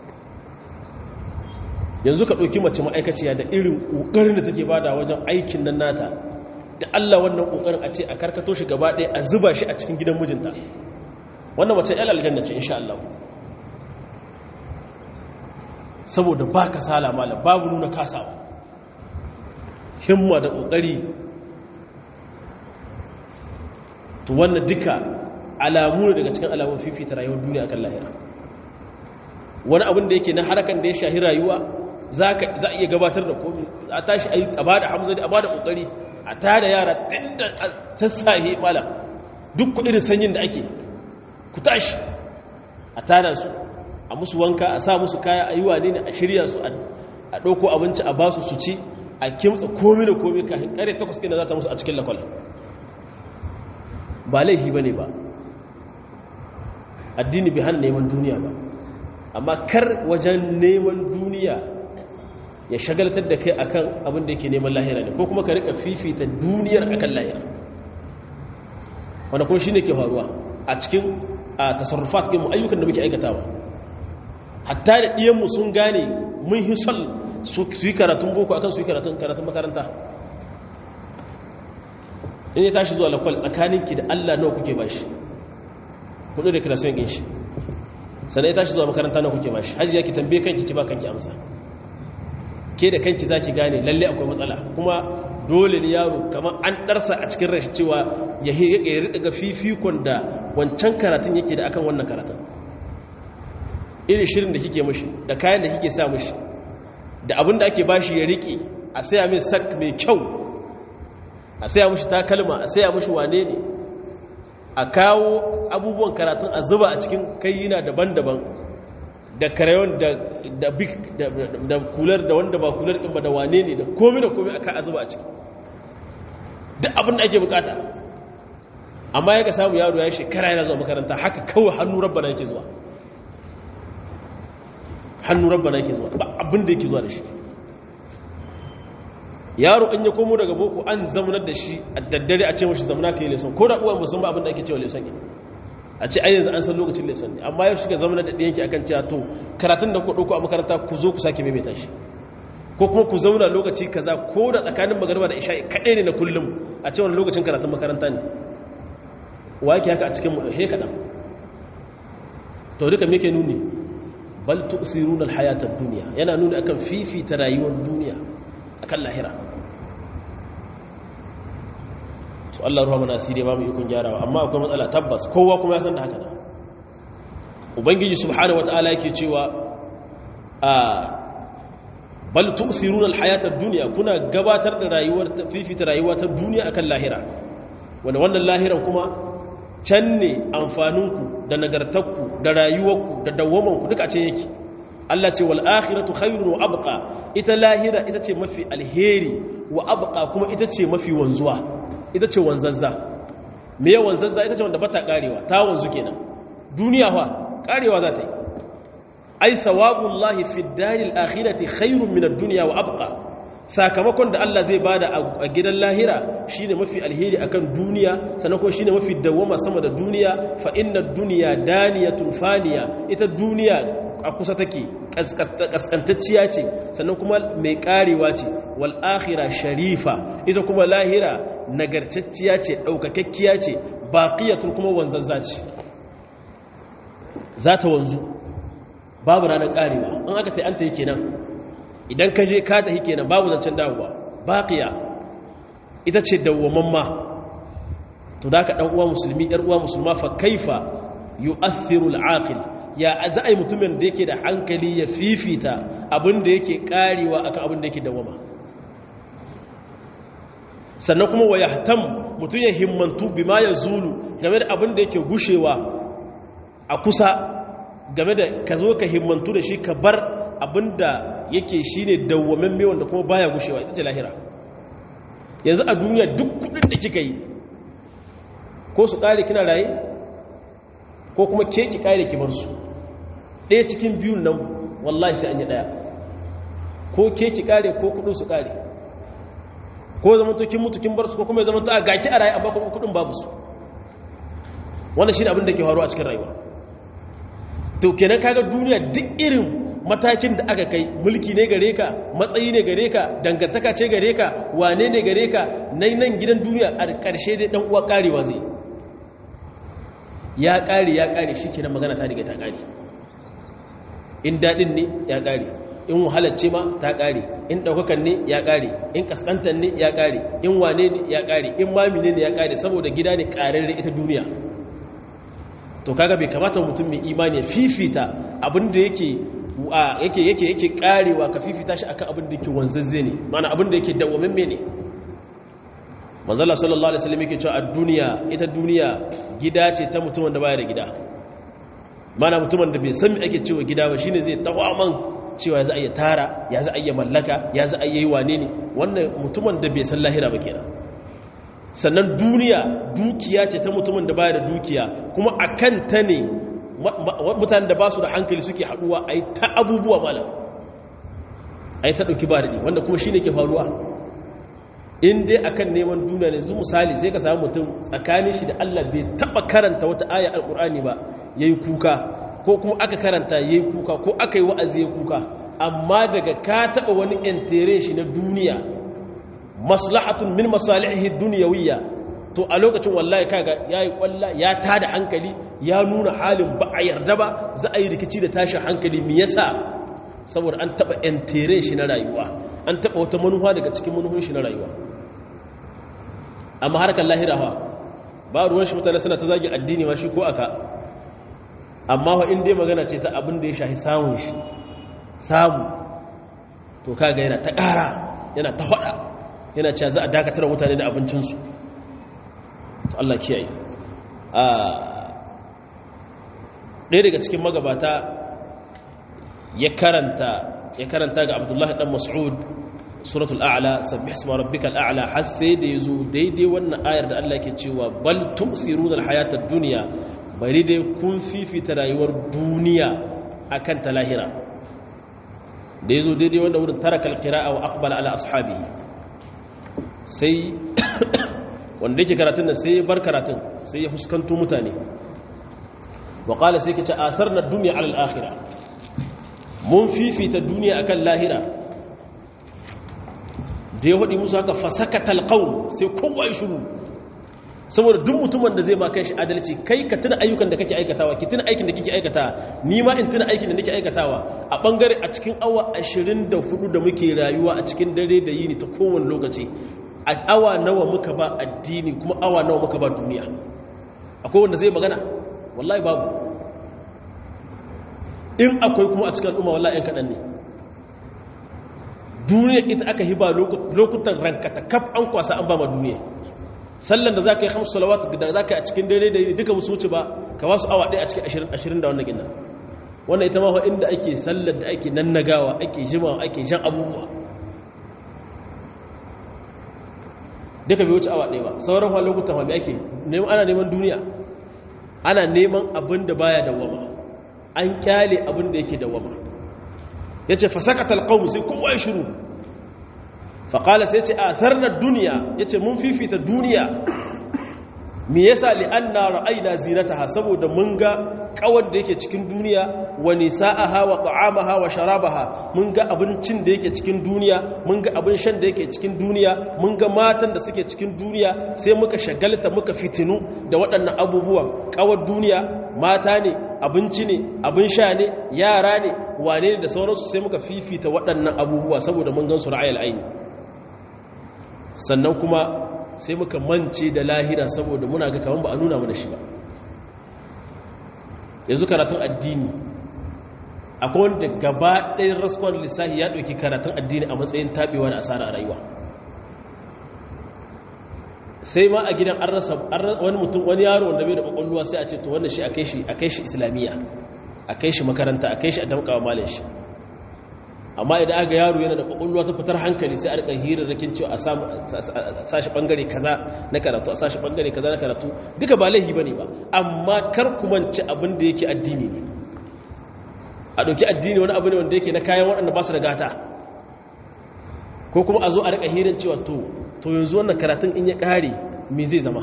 yanzu ka ɗauki mace ma'aikaciya da irin ƙoƙarin da take bada wajen aikin nan nata da Allah wannan ƙoƙarin a ce a karkato shi gaba ɗaya a zuba shi a cikin gidan mijinta wannan mace yal aljanna ce insha Allah saboda ba ka sala malam babu nuna kasawa himma da ƙoƙari to wannan duka alamu ne daga cikin alamun fifita rayuwar duniya akan lahira wani abin da yake na harakan da ya shahi rayuwa za a iya gabatar da komi a tashi a ba da hamzari a ba da ƙoƙari a tada yara tun da sassahe malam duk ku irin sanyin da ake ku tashi a tada su a musu wanka a sa musu kaya a yi wane ne a shirya su a ɗauko abinci a ba su su ci a kimtsa komi da komi kafin ƙare takwas ɗin da za ta musu a cikin lakwal ba laifi ba ne ba addini bai hana neman duniya ba amma kar wajen neman duniya ya shagaltar da kai akan abin da yake neman lahira ne ko kuma ka rika fifita duniyar akan lahira wanda kuma shine ke faruwa a cikin tasarrufat ɗin mu ayyukan da muke aikatawa hatta da ɗiyanmu sun gane mun hi son su yi karatun boko akan su yi karatun karatun makaranta in ya tashi zuwa lakwal tsakaninki da Allah nawa kuke bashi kudu da kirasiyon ɗin shi sannan ya tashi zuwa makaranta nawa kuke bashi hajji ki tambaye kanki ki ba kanki amsa ke da kanki za ki gane lalle akwai matsala kuma dole ne yaro kamar an ɗarsa a cikin rashi cewa ya riɗa ga fifikon da wancan karatun yake da akan wannan karatun irin shirin da kike mashi da kayan da kike sa mashi da abin da ake bashi ya riƙe a saya mai sak mai kyau a saya mashi takalma a saya mashi wane ne a kawo abubuwan karatun a zuba a cikin kayyina daban-daban da karayon da big da kular da wanda ba kular ɗin ba da wane ne da komi da komi aka a zuba a ciki duk abin da ake bukata amma ya ka samu yaro ya shekara yana zuwa makaranta haka kawai hannu rabbana yake zuwa hannu rabbana yake zuwa ba abin da yake zuwa da shi yaro an ya komo daga boko an zamanar da shi a daddare a ce mashi zamana ka yi leson ko da uwan musamman abin da ake cewa leson ne a ce yanzu an san lokacin lesson ne amma yau shiga zama da ɗiyanki akan cewa to karatun da ku ɗauko a makaranta ku zo ku sake maimaita shi ko kuma ku zauna lokaci kaza ko da tsakanin magarba da isha'i kaɗai ne na kullum a ce wani lokacin karatun makaranta ne wa yake haka a cikin he kaɗan to duka me ke nuni bal tu'siruna al-hayata ad-dunya yana nuni akan fifita rayuwar duniya akan lahira to Allah ruwa mana asiri ba mu ikon gyarawa amma akwai matsala tabbas kowa kuma ya san da haka da ubangiji subhanahu wataala yake cewa a bal tu'siruna al-hayata ad-dunya kuna gabatar da rayuwar fifita rayuwa ta duniya akan lahira wanda wannan lahiran kuma can ne amfaninku da nagartakku da rayuwarku da dawwamanku duka ce yake Allah ce wal akhiratu khairun wa abqa ita lahira ita ce mafi alheri wa abqa kuma ita ce mafi wanzuwa ita ce wanzazza me ya wanzazza ita ce wanda bata karewa ta wanzu kenan duniya fa karewa za ta yi ai thawabullahi fid daril akhirati khairun min ad-dunya wa abqa sakamakon da Allah zai bada a gidan lahira shine mafi alheri akan duniya sannan kuma shine mafi dawama sama da duniya fa inna ad-dunya daniyatun faniya ita duniya a kusa take kaskantacciya ce sannan kuma mai karewa ce wal akhirah sharifa ita kuma lahira nagartacciya ce daukakakkiya ce baqiyatun kuma wanzazza ce za ta wanzu babu ranar karewa an aka ta yi an ta yi kenan idan ka je ka tafi kenan babu zancen dawowa baqiya ita ce dawwamamma to da ka dan uwa musulmi yar uwa musulma fa kaifa yu'athiru al-aqil ya za a yi mutumin da yake da hankali ya fifita abin da yake karewa akan abin da yake dawwama sannan kuma wa yahtam mutum ya himmantu bima yazulu game da abin da yake gushewa a kusa game da ka zo ka himmantu da shi ka bar abin da yake shi ne dawwamen mai wanda kuma baya gushewa ita ce lahira yanzu a duniya duk kudin da kika yi ko su kare kina raye ko kuma ke ki kare ki bar su ɗaya cikin biyun nan wallahi sai an yi ɗaya ko ke ki kare ko kudin su kare ko zama to kin mutu kin bar su ko kuma ya zama to a gaki a raye amma kuma kudin babu su wannan shine abin da ke faruwa a cikin rayuwa to kenan kaga duniya duk irin matakin da aka kai mulki ne gare ka matsayi ne gare ka dangantaka ce gare ka wane ne gare ka nan nan gidan duniya a ƙarshe dai dan uwa karewa zai ya kare ya kare shi kenan magana ta riga ta kare in dadin ne ya kare in wahalacce ma ta kare in daukakan ne ya kare in kaskantan ne ya kare in wane ne ya kare in mami ne ya kare saboda gida ne kararre ita duniya to kaga bai kamata mutum mai imani ya fifita abinda yake yake yake yake karewa ka fifita shi akan abin da yake wanzazze ne mana abin da yake dawwamamme ne manzala sallallahu alaihi wasallam yake cewa a duniya ita duniya gida ce ta mutumin da baya da gida mana mutumin da bai san me ake cewa gida ba shine zai tawaman cewa za a iya tara ya za a iya mallaka ya za a yi wane ne wannan mutumin da bai san lahira ba kenan sannan duniya dukiya ce ta mutumin da baya da dukiya kuma akan ta ne mutanen da ba su da hankali suke haduwa a yi ta abubuwa malam a yi ta ɗauki ba daɗi wanda kuma shi ne ke faruwa in dai akan neman duniya ne zu misali sai ka samu mutum tsakanin shi da allah bai taɓa karanta wata aya alƙur'ani ba ya yi kuka ko kuma aka karanta ya yi kuka ko aka yi wa'azi ya kuka amma daga ka taɓa wani yantere shi na duniya maslahatun min masalihi duniyawiyya to a lokacin wallahi kaga yayi kwalla ya tada hankali ya nuna halin ba a yarda ba za a yi rikici da tashin hankali me yasa saboda an taba entere shi na rayuwa an taba wata manufa daga cikin manuhun shi na rayuwa amma harkar lahira fa ba ruwan shi mutane suna ta zagi addini ma shi ko aka amma fa in dai magana ce ta abin da ya shahi samun shi samu to kaga yana ta ƙara yana ta faɗa yana cewa za a dakatar mutane da abincinsu to Allah kiyaye ɗaya daga cikin magabata ya karanta ya karanta ga Abdullahi dan Mas'ud suratul a'la sabbih isma rabbikal a'la har sai da yazo daidai wannan ayar da Allah yake cewa bal tumsiruna alhayatad dunya bari dai kun fifita rayuwar duniya akan ta lahira da yazo daidai wannan wurin tarakal qira'a wa aqbala ala ashabihi sai wanda yake karatun nan sai ya bar karatun sai ya fuskanto mutane wa qala sai kace atharna ad-dunya 'ala al-akhirah mun fifita duniya akan lahira da ya hudi musu haka fasakatal qaum sai kowa ya shiru saboda duk mutumin da zai ma kai shi adalci kai ka tuna ayyukan da kake aikatawa ki tuna aikin da kike aikatawa ni ma in tuna aikin da nake aikatawa a bangare a cikin awa 24 da muke rayuwa a cikin dare da yini ta kowane lokaci a awa nawa muka ba addini kuma awa nawa muka ba duniya akwai wanda zai magana wallahi babu in akwai kuma a cikin al'umma wallahi yan kaɗan ne duniya ita aka hiba lokutan rankata kaf an kwasa an ba ma duniya sallan da za ka yi hamsu salawat da za ka yi a cikin daidai da duka musu wuce ba ka ba su awa ɗaya a cikin ashirin ashirin da wannan gina wannan ita mawa inda ake sallar da ake nannagawa ake jimawa ake jan abubuwa duka bai wuce awa ɗaya ba sauran wa lokutan wanda ake ana neman duniya ana neman abin da baya dawama an kyale abin da yake dawama ya ce fasakatal ƙaunu sai kowa ya shiru faƙala sai ce a sarnar duniya ya ce mun fifita duniya me yasa li'anna ra'ayna zinataha saboda mun ga kawar da yake cikin duniya wa nisa'aha wa ta'amaha wa sharabaha mun ga abincin da yake cikin duniya mun ga abin shan da yake cikin duniya mun ga matan da suke cikin duniya sai muka shagalta muka fitinu da waɗannan abubuwan kawar duniya mata ne abinci ne abin sha ne yara ne wane ne da sauransu sai muka fifita waɗannan abubuwa saboda mun gan su ra'ayil aini sannan kuma sai muka mance da lahira saboda muna ga kaman ba a nuna mana shi ba yanzu karatun addini akwai wanda gaba ɗayan raskon lissahi ya ɗauki karatun addini a matsayin taɓewa da asara a rayuwa sai ma a gidan an rasa wani mutum wani yaro wanda bai da ƙwaƙwalwa sai a ce to wannan shi a kai shi islamiyya a kai shi makaranta a kai shi a damƙawa malin shi amma idan aka yaro yana da kwakwalwa ta fitar hankali sai a rika hirarrakin cewa a sashi bangare kaza na karatu a sashi bangare kaza na karatu duka ba laihi bane ba amma kar ku manci abin da yake addini ne a ɗauki addini wani abu ne wanda yake na kayan waɗanda ba su da gata ko kuma a zo a rika hirar cewa to to yanzu wannan karatun in ya ƙare me zai zama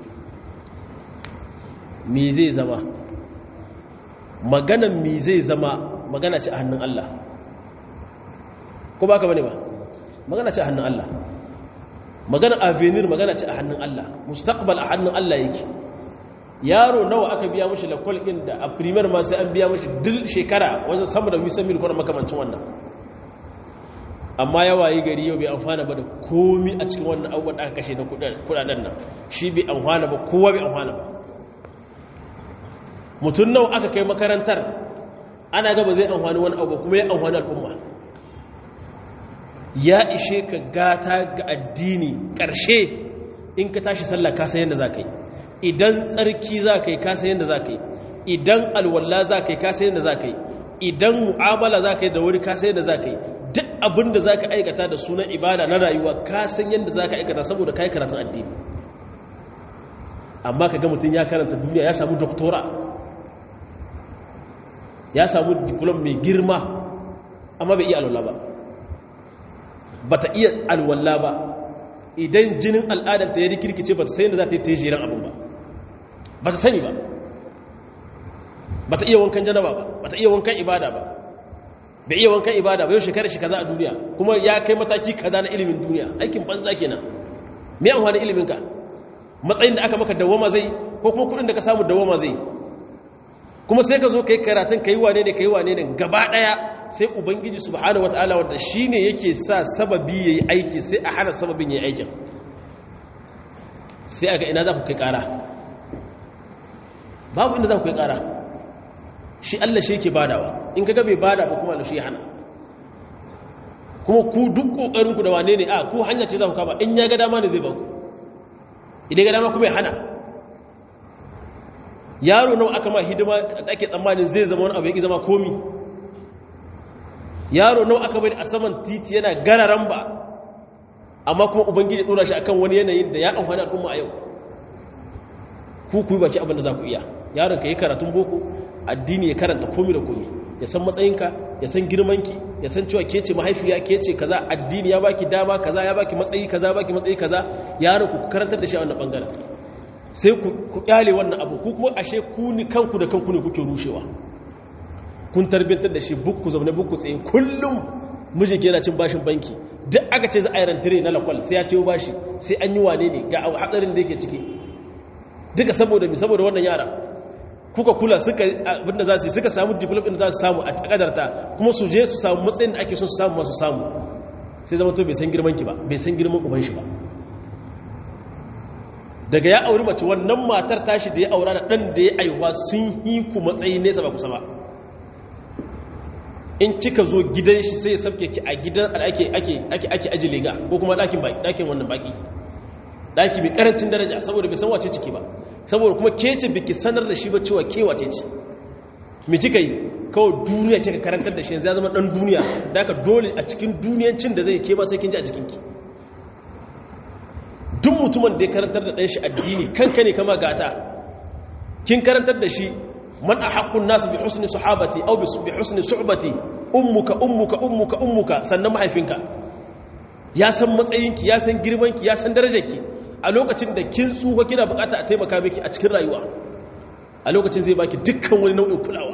me zai zama maganan me zai zama magana ce a hannun Allah ko ba ka bane ba magana ce a hannun Allah magana avenir magana ce a hannun Allah mustaqbal a hannun Allah yake yaro nawa aka biya mashi lakwal ɗin da a primer ma sai an biya mashi duk shekara wajen sama da wisan mil kwanan makamancin wannan amma yawa yi gari yau bai amfana ba da komi a cikin wannan abubuwan da aka kashe na kudaden nan shi bai amfana ba kowa bai amfana ba mutum nawa aka kai makarantar ana gaba zai amfani wani abu kuma ya amfani al'umma ya ishe ka gata ga addini ƙarshe in ka tashi sallah ka san yadda za ka yi idan tsarki za ka yi ka san yadda za ka yi idan alwallah za ka yi ka san yadda za ka yi idan mu'amala za ka yi da wuri ka san yadda za ka yi duk abin da za ka aikata da sunan ibada na rayuwa ka san yadda za ka aikata saboda ka yi karatun addini amma ka ga mutum ya karanta duniya ya samu doktora ya samu diplom mai girma amma bai iya alwallah ba ba ta iya alwallah ba idan jinin al'adanta ya rikirkice ba ta sayi da za ta yi ta yi jiran abin ba ba ta sani ba ba ta iya wankan janaba ba ba ta iya wankan ibada ba bai iya wankan ibada ba yau shekarar shi kaza a duniya kuma ya kai mataki kaza na ilimin duniya aikin banza kenan me an wani iliminka matsayin da aka maka dawama zai ko kuma kudin da ka samu dawama zai kuma sai ka zo ka yi karatun ka yi wane ne ka yi wane ne gaba daya sai ubangiji subhanahu wataala wanda shine yake sa sababi yayi aiki sai a hana sababin yayi aikin sai aga ina za ku kai kara babu inda za ku kai kara shi Allah shi yake badawa in kaga bai bada ba kuma Allah shi hana kuma ku duk kokarin ku da wane ne a ku hanya ce za ku kama in ya ga dama ne zai ba ku idan ga dama kuma ya hana yaro nawa aka ma hidima da ake tsammanin zai zama wani abu ya zama komi yaro nawa aka bari a saman titi yana gararan ba amma kuma ubangiji dora shi akan wani yanayin da ya amfani al'umma a yau ku ku yi baki abin da za ku iya yaron ka yi karatun boko addini ya karanta komi da komi ya san matsayinka ya san girmanki ya san cewa ke ce mahaifiya ke ce kaza addini ya baki dama kaza ya baki matsayi kaza baki matsayi kaza yaron ku karantar da shi a wannan bangaren sai ku kyale wannan abu ku kuma ashe ku ni kanku da kanku ne kuke rushewa kun tarbiyyantar da shi bukku zaune bukku tsaye kullum mijin yana cin bashin banki duk aka ce za a yi rantare na lakwal sai ya ce bashi sai an yi wane ne ga hatsarin da yake ciki duka saboda mi saboda wannan yara kuka kula suka abinda za su yi suka samu development da za su samu a takadarta kuma su je su samu matsayin da ake son su samu masu samu sai zama to bai san girman ki ba bai san girman uban shi ba daga ya auri mace wannan matar tashi da ya aura da ɗan da ya aiwa sun yi ku matsayi nesa ba kusa ba in kika zo gidan shi sai ya sabke ki a gidan da ake ake ake ake aji lega ko kuma ɗakin baki ɗakin wannan baki ɗaki mai karancin daraja saboda bai san wace ciki ba saboda kuma ke ce biki sanar da shi ba cewa ke wace ce me kika yi kawai duniya ce ka karantar da shi yanzu ya zama ɗan duniya da aka dole a cikin duniyancin da zai ke ba sai kin ji a jikinki duk mutumin da ya karantar da ɗanshi addini kanka ne kama gata kin karantar da shi man a haƙƙun nasu bi husni sahabati au bi husni su'bati ummuka ummuka ummuka ummuka sannan mahaifinka ya san matsayinki ya san girmanki ya san darajarki a lokacin da kin tsufa kina bukata a taimaka miki a cikin rayuwa a lokacin zai baki dukkan wani nau'in kulawa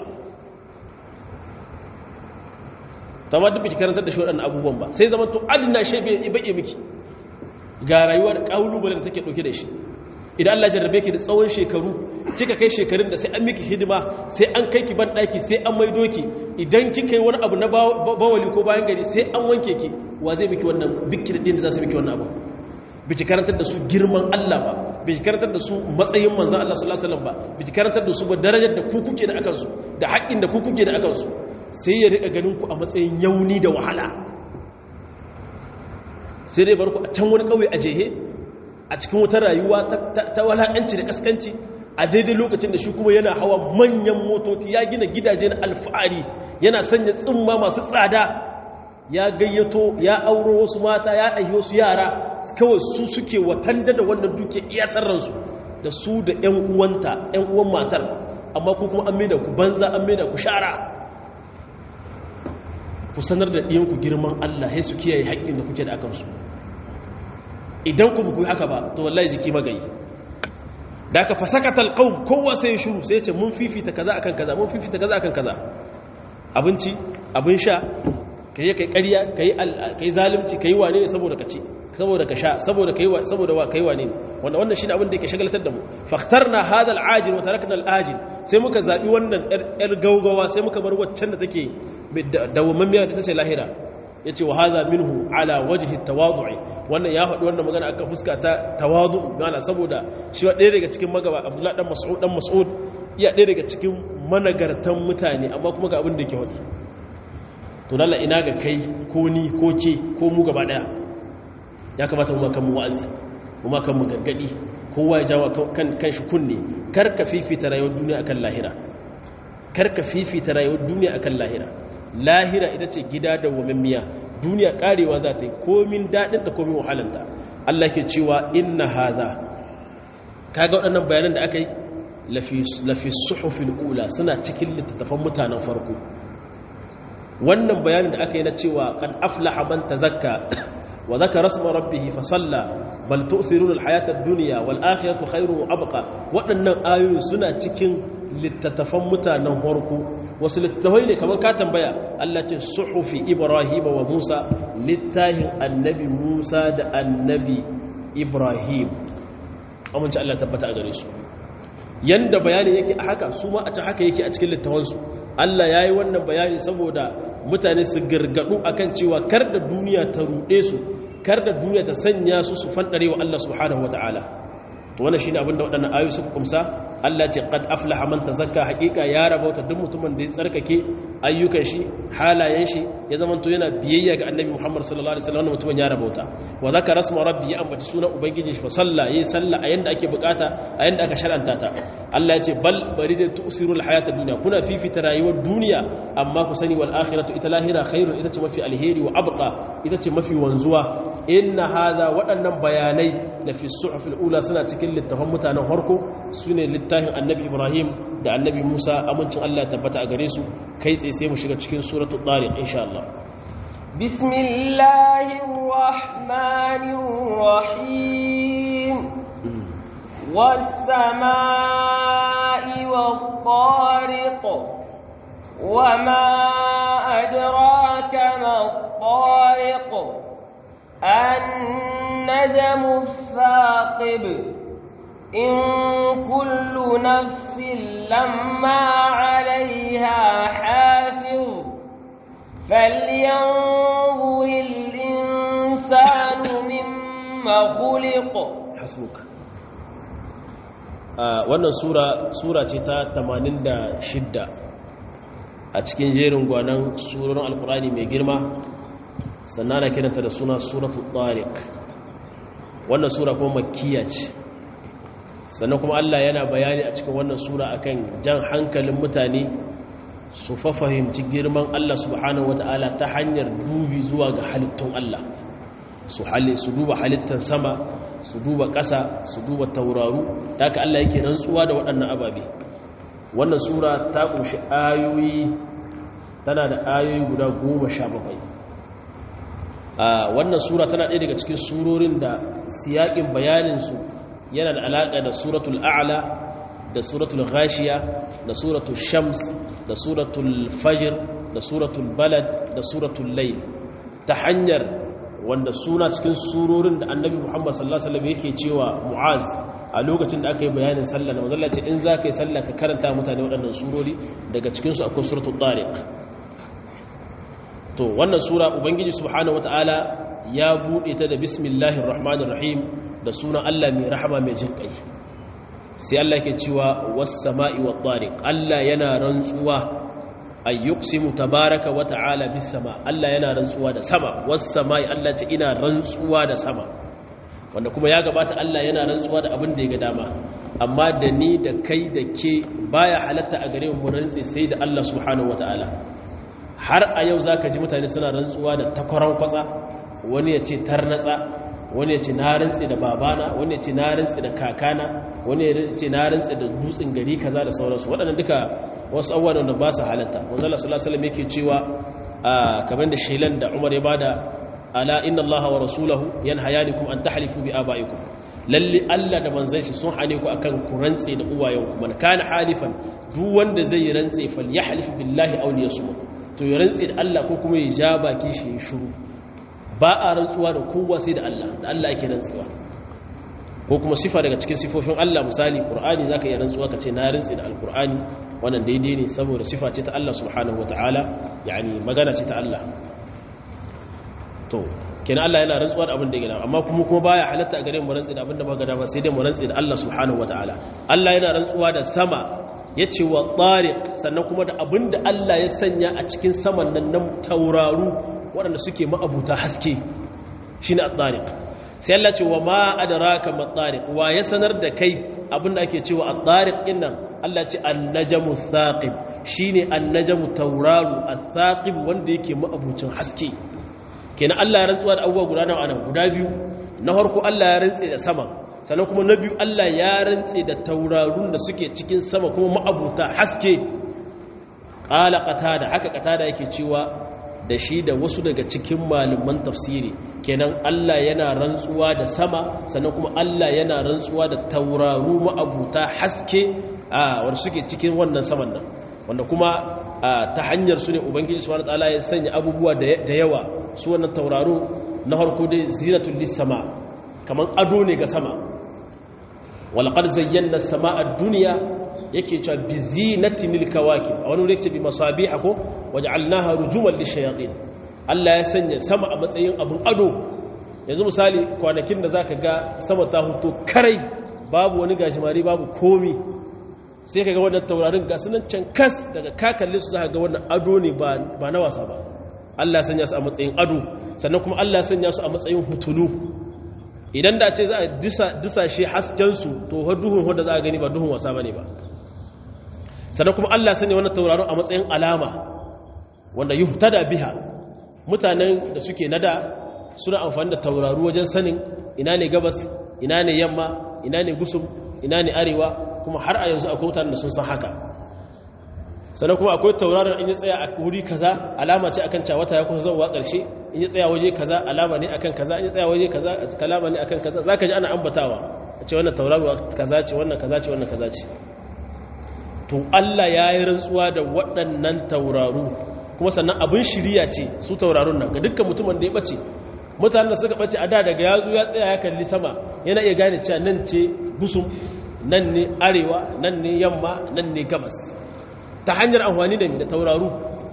tamma duk biki karantar da shi waɗannan abubuwan ba sai zama to adina shebe bai miki ga rayuwa da ƙalubalen da take ɗauke da shi idan Allah jarrabe ki da tsawon shekaru kika kai shekarun da sai an miki hidima sai an kai ki ban ɗaki sai an maido ki idan kika yi wani abu na bawali ko bayan gari sai an wanke ki wa zai miki wannan bikir ɗin da za su miki wannan abu biki karantar da su girman Allah ba biki karantar da su matsayin manzon Allah sallallahu alaihi wasallam ba biki karantar da su ba darajar da ku kuke da akan su da haƙƙin da ku kuke da akan su sai ya rika ganin ku a matsayin yauni da wahala sai dai barku a can wani kauye a jehe a cikin wata rayuwa ta wala'anci da kaskanci a daidai lokacin da shi kuma yana hawa manyan motoci ya gina gidaje na alfahari yana sanya tsimma masu tsada ya gayyato ya auro wasu mata ya ɗahi wasu yara kawai su suke watanda da wannan duke iya sarransu da su da 'yan uwanta 'yan uwan matar amma ku kuma an maida ku banza an maida ku shara ku sanar da ɗiyanku girman Allah ya su kiyaye haƙƙin da kuke da akansu idan ku buku haka ba to wallahi jiki magayi da aka fasakata alqaum kowa sai ya shuru sai ya ce mun fifita kaza akan kaza mun fifita kaza akan kaza abinci abin sha kai kai ƙarya kai kai zalunci kai wane ne saboda ka ci saboda ka sha saboda kai saboda wa kai wane ne wanda wannan shine abin da yake shagaltar da mu fakhtarna hadha al-ajil wa tarakna al-ajil sai muka zabi wannan yar gaugawa sai muka bar waccan da take dawamammiya da tace lahira yace wa hadha minhu ala wajhi at-tawadu'i wannan ya faɗi wannan magana akan fuska ta tawadu gana saboda shi ɗaya daga cikin magaba Abdullah dan Mas'ud dan Mas'ud iya ɗaya daga cikin managartan mutane amma kuma ga abin da yake faɗi to lalla ina ga kai ko ni ko ke ko mu gaba daya ya kamata mu kan mu wa'azi mu kan mu gargadi kowa ya jawo kan kan shi kunne kar ka fifita rayuwar duniya akan lahira kar ka fifita rayuwar duniya akan lahira lahira ita ce gida da wamammiya duniya karewa za ta yi komin daɗin ta komin wahalanta Allah ke cewa inna hadha kaga waɗannan bayanan da aka yi lafi suhufil ula suna cikin littattafan mutanen farko wannan bayanin da aka yi na cewa kan aflaha man tazakka wa zakara rasma rabbih fa salla bal tu'thiruna al-hayata ad-dunya wal akhiratu khayrun wa abqa waɗannan ayoyi suna cikin littattafan mutanen farko wasu littattafai ne kamar ka tambaya Allah ce suhufi Ibrahim wa Musa littahin annabi Musa da annabi Ibrahim amince Allah tabbata a gare su yanda bayani yake a haka su ma a can haka yake a cikin littafansu Allah ya yi wannan bayani saboda mutane su gargadu akan cewa kar da duniya ta ruɗe su kar da duniya ta sanya su su fanɗare wa Allah subhanahu wa ta'ala to wannan shine abin da waɗannan ayoyi suka kumsa Allah ce qad aflaha man tazakka haqiqa ya rabauta duk mutumin da ya tsarkake ayyukan shi halayen shi ya zama to yana biyayya ga Annabi Muhammad sallallahu alaihi wasallam mutumin ya rabauta wa zakara rasma rabbi ya ambaci sunan ubangiji shi fa salla yayi salla a yanda ake bukata a yanda aka shar'anta ta Allah ya ce bal bari da tusirul hayata dunya kuna fifita rayuwar duniya amma ku sani wal akhiratu ita lahira khairun ita ce mafi alheri wa abqa ita ce mafi wanzuwa inna hadha waɗannan bayanai na fi suhufil ula suna cikin littafan mutanen harko sune littafin annabi ibrahim da annabi musa amincin allah tabbata a gare su kai tsaye sai mu shiga cikin suratul tariq insha Allah bismillahir rahmanir rahim والسماء والطارق وما أدراك ما الطارق النجم الثاقب إن كل نفس لما عليها حافظ فلينظر الإنسان مما خلق hasbuka wannan sura sura ce ta 86 a cikin jerin gwanan surorin alkurani mai girma sannan na kiranta da suna suratul tariq wannan sura kuma makkiya ce sannan kuma Allah yana bayani a cikin wannan sura akan jan hankalin mutane su fa fahimci girman Allah subhanahu wata'ala ta hanyar dubi zuwa ga halittun Allah su su duba halittar sama su duba ƙasa su duba tauraru da aka Allah yake rantsuwa da waɗannan ababe wannan sura ta ƙunshi ayoyi tana da ayoyi guda goma sha bakwai a wannan sura tana ɗaya daga cikin surorin da siyaƙin bayaninsu yana da alaƙa da suratul a'la da suratul ghashiya da suratul shams da suratul fajr da suratul balad da suratul layl ta hanyar wanda suna cikin surorin da annabi muhammad sallallahu alaihi wasallam yake cewa mu'az a lokacin da aka yi bayanin sallah na mazalla ce in za ka yi sallah ka karanta mutane waɗannan surori daga cikinsu akwai suratul tariq to wannan sura ubangiji subhanahu wataala ya buɗe ta da bismillahir rahmanir rahim da sunan Allah mai rahama mai jin kai sai Allah ke cewa was sama'i wat tariq Allah yana rantsuwa ay yuqsimu tabaraka wa ta'ala bis sama Allah yana rantsuwa da sama was sama'i Allah ce ina rantsuwa da sama wanda kuma ya gabata Allah yana rantsuwa da abin da ya ga dama amma da ni da kai da ke baya halatta a gare mu rantsi sai da Allah subhanahu wataala har a yau zaka ji mutane suna rantsuwa da takwaran kwatsa wani ya ce tarnatsa wani ya ce na rantsi da babana wani ya ce na rantsi da kakana wani ya ce na rantsi da dutsen gari kaza da sauransu waɗannan duka wasu abubuwan da ba su halatta manzo Allah sallallahu alaihi wasallam yake cewa kamar da shelan da Umar ya bada ala inna allaha wa rasulahu yanhayanikum an tahlifu bi abaikum lalle Allah da manzon shi sun hane ku akan ku rantse da uwayenku man kana halifan duk wanda zai rantse falyahlif billahi aw liyasmut to ya rantse da Allah ko kuma ya ja baki shi ya shiru ba a rantsuwa da kowa sai da Allah da Allah yake rantsewa ko kuma sifa daga cikin sifofin Allah misali Qur'ani zaka iya rantsuwa kace na rantse da Al-Qur'ani wannan daidai ne saboda sifa ce ta Allah subhanahu wataala yani magana ce ta Allah to kenan Allah yana rantsuwa da abin da ya gada amma kuma kuma baya halatta a gare mu rantsi da abin da magana ba sai dai mu rantsi da Allah subhanahu wataala Allah yana rantsuwa da sama yace wa tariq sannan kuma da abin da Allah ya sanya a cikin saman nan nan tauraru waɗanda suke ma'abuta haske shine at-tariq sai Allah ce wa ma adraka ma tariq wa ya sanar da kai abin da ake cewa at-tariq din nan Allah ce an-najmu thaqib shine an-najmu tauraru ath-thaqib wanda yake ma'abucin haske kenan Allah ya rantsuwa da abubuwa guda nawa anan guda biyu na farko Allah ya rantse da sama sannan kuma na biyu Allah ya rantse da taurarun da suke cikin sama kuma ma'abuta haske qala qatada haka qatada yake cewa da shi da wasu daga cikin malaman tafsiri kenan Allah yana rantsuwa da sama sannan kuma Allah yana rantsuwa da tauraru ma'abuta haske a wanda suke cikin wannan saman nan wanda kuma ta hanyar su ne ubangiji subhanahu wataala ya sanya abubuwa da yawa su wannan tauraro na harko dai zinatul lisama kaman ado ne ga sama walaqad zayyana as-samaa ad-dunya yake cewa bi zinatin lil-kawakib a wani wuri yake bi masabiha ko waj'alnaha rujuman lish-shayatin Allah ya sanya sama a matsayin abun ado yanzu misali kwanakin da zaka ga sama ta huto karai babu wani gashimari babu komi sai ka ga wannan taurarin ga sunan can kas daga kakalle su za ga wannan ado ne ba na wasa ba Allah ya sanya su a matsayin ado sannan kuma Allah ya sanya su a matsayin hutulu idan da ce za a disashe haskensu to har duhun wanda za a gani ba duhun wasa ba ne ba sannan kuma Allah ya sanya wannan taurarin a matsayin alama wanda yi da biha mutanen da suke nada suna amfani da tauraru wajen sanin ina ne gabas ina ne yamma ina ne gusum ina ne arewa kuma har a yanzu akwai mutanen da sun san haka sannan kuma akwai tauraron in ya tsaya a wuri kaza alama ce akan cewa wata ya kusa zuwa ƙarshe in ya tsaya waje kaza alama ne akan kaza in ya tsaya waje kaza kalama ne akan kaza zaka ji ana ambatawa a ce wannan tauraruwa kaza ce wannan kaza ce wannan kaza ce to Allah ya yi rantsuwa da waɗannan tauraru kuma sannan abin shiriya ce su taurarun nan ga dukkan mutumin da ya ɓace mutanen da suka ɓace a da daga yazu ya tsaya ya kalli sama yana iya gane cewa nan ce gusum nan ne arewa nan ne yamma nan ne gabas ta hanyar amfani da da tauraru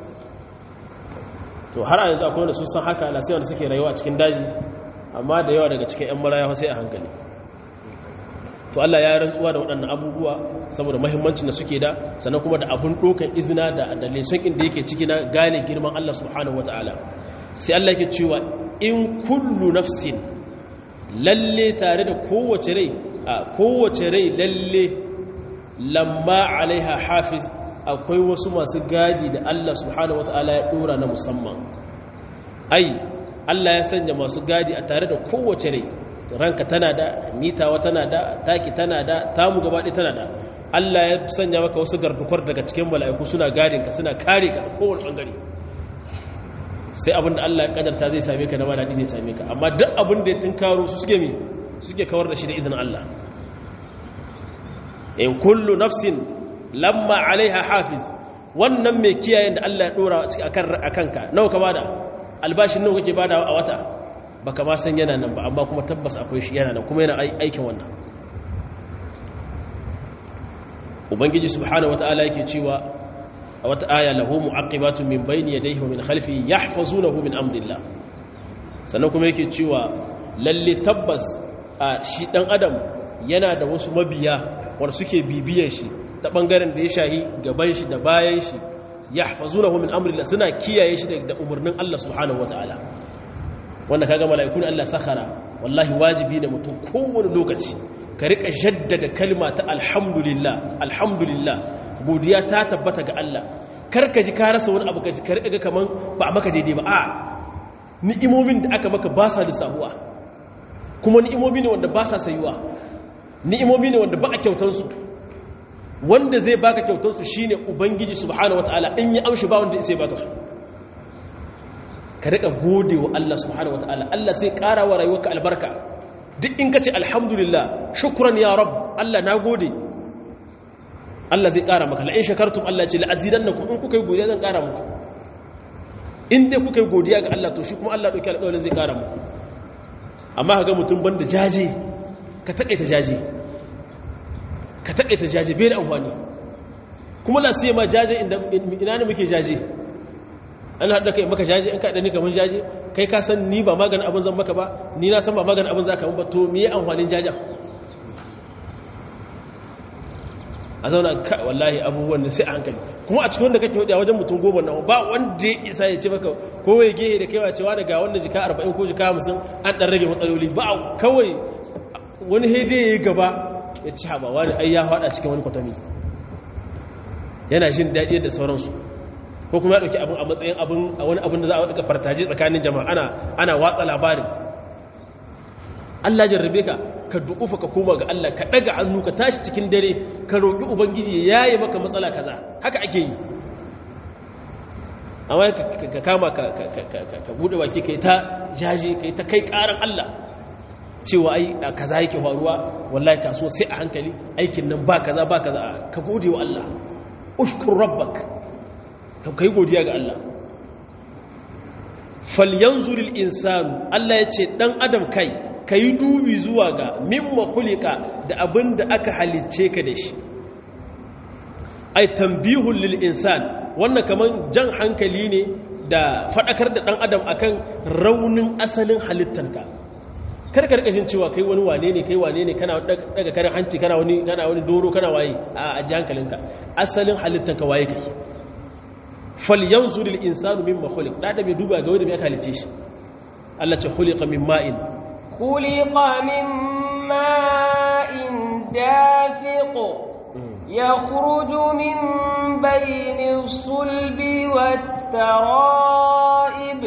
to har a yanzu akwai wanda sun san haka lasai wanda suke rayuwa a cikin daji amma da yawa daga cikin 'yan maraya sai a hankali to Allah ya rantsuwa da waɗannan abubuwa saboda mahimmancin da suke da sannan kuma da abun ɗokan izina da da leson inda yake ciki na gane girman Allah subhanahu wata'ala sai Allah yake cewa in kullu nafsin lalle tare da kowace rai a kowace rai lalle lamma alaiha hafiz akwai wasu masu gadi da Allah subhanahu wata'ala ya ɗora na musamman ai Allah ya sanya masu gadi a tare da kowace rai ranka tana da mitawa tana da taki tana da tamu gabaɗe tana da Allah ya sanya maka wasu gardukwar daga cikin mala'iku suna gadinka suna kare ka ta kowane ɓangare sai abin da Allah ya kadarta zai same ka na daɗi zai same ka amma duk abin da ya tunkaro su suke mi suke kawar da shi da izinin Allah in kullu nafsin lamma alaiha hafiz wannan mai kiyayen da Allah ya dora a kanka nawa ka bada albashin nawa kake bada a wata baka ma san yana nan ba amma kuma tabbas akwai shi yana nan kuma yana aikin wannan ubangiji subhanahu wataala yake cewa a wata aya lahu mu'aqibatun min bayni yadayhi wa min khalfihi yahfazunahu min amrillah sannan kuma yake cewa lalle tabbas a shi dan adam yana da wasu mabiya wanda suke bibiyar shi ta bangaren da ya shahi gaban shi da bayan shi yahfazunahu min amrillah suna kiyaye shi da umarnin Allah subhanahu wataala wanda kaga mala'ikun Allah sakhara wallahi wajibi ne mutum kowane lokaci ka rika jaddada kalma ta alhamdulillah alhamdulillah godiya ta tabbata ga Allah kar ka ji ka rasa wani abu ka ji ka rika ga kaman ba maka daidai ba a ni'imomin da aka maka ba sa lissahuwa kuma ni'imomi ne wanda ba sa sayuwa ni'imomi ne wanda ba a kyautansu wanda zai baka kyautansu shine ubangiji subhanahu wataala in ya amshi ba wanda sai baka su ka rika gode wa Allah subhanahu wataala Allah sai ƙara wa rayuwarka albarka duk in kace alhamdulillah shukran ya rab Allah na gode Allah zai ƙara maka la in shakartum Allah ce la azidannakum in kuka yi godiya zan ƙara muku in dai kuka yi godiya ga Allah to shi kuma Allah dauki alƙawarin zai ƙara muku amma ka ga mutum banda jaje ka taƙaita jaje ka taƙaita jaje bai da amfani kuma la sai ma jaje ina ne muke jaje ana haɗa kai maka jaje in ka ɗani kamar jaje kai ka san ni ba maganin abin zan maka ba ni na san ba maganin abin za ka ba to miye amfanin jajen a zauna ka wallahi abubuwan da sai a hankali kuma a cikin wanda kake hudu a wajen mutum goma na ba wanda ya isa ya ce maka kowai gehe da kaiwa cewa daga wanda jika 40 ko jika 50 an ɗan rage matsaloli ba kawai wani haide ya yi gaba ya ci haɓa wani ai ya haɗa cikin wani kwatami yana jin daɗi da sauransu ko kuma ya ɗauki abin a matsayin abin a wani abin da za a ɗaga fartaje tsakanin jama'a ana ana watsa labarin Allah jarrabe ka ka duƙufa ka koma ga Allah ka ɗaga hannu ka tashi cikin dare ka roƙi ubangiji ya yi maka matsala kaza haka ake yi amma ka kama ka buɗe baki ka yi ta jaje ka yi ta kai ƙaran Allah cewa ai kaza yake faruwa wallahi kaso sai a hankali aikin nan ba kaza ba kaza ka gode wa Allah ushkur rabbak ka kai godiya ga Allah falyanzuril insanu Allah ya ce dan adam kai kai dubi zuwa ga mimma khuliqa da abin da aka halicce ka da shi ai tambihul lil insan wannan kaman jan hankali ne da fadakar da dan adam akan raunin asalin halittanka kar ka rika jin cewa kai wani wane ne kai wane ne kana daga karin hanci kana wani kana wani doro kana waye a ji hankalinka asalin halittanka waye kai falyanzur lil insanu mimma khuliq da da mai duba ga wanda mai aka halice shi Allah ce khuliqa min ma'in khuliqa min ma'in dafiq yakhruju min bayni sulbi wat tara'ib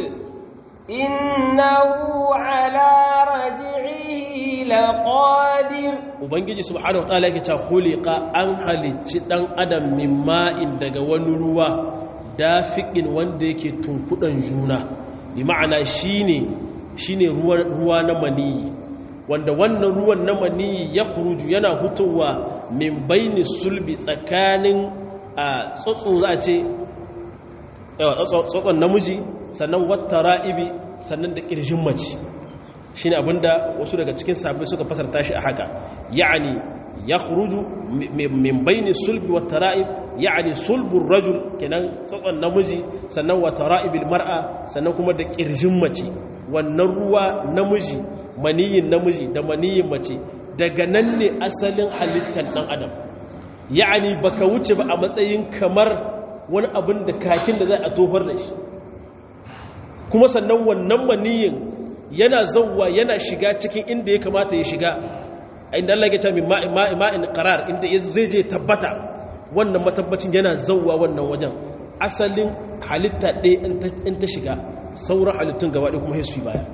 innahu ala raj'ihi laqadir ubangiji subhanahu wa ta'ala yake cewa khuliqa an halicci dan adam min ma'in daga wani ruwa dafiƙin wanda yake tunkuɗan juna bi ma'ana shine shine ruwa na maniyi wanda wannan ruwan na maniyi ya khuruju yana hutowa min baini sulbi tsakanin a tsotso za a ce tsotson namiji sannan wata ra'ibi sannan da ƙirjin mace shi ne abinda wasu daga cikin sabbin suka fasarta shi a haka ya'ani ya khuruju min baini sulbi wata ra'ib ya'ani sulbun rajul kenan tsotson namiji sannan wata ra'ibil mar'a sannan kuma da ƙirjin mace wannan ruwa namiji maniyin namiji da maniyin mace daga nan ne asalin halittar ɗan adam ya'ani baka wuce ba a matsayin kamar wani abin da kakin da zai a tofar da shi kuma sannan wannan maniyin yana zauwa yana shiga cikin inda ya kamata ya shiga inda Allah ya ce min ma'in qarar inda zai je tabbata wannan matabbacin yana zauwa wannan wajen asalin halitta ɗaya in ta shiga sauran halittun gaba ɗaya kuma su baya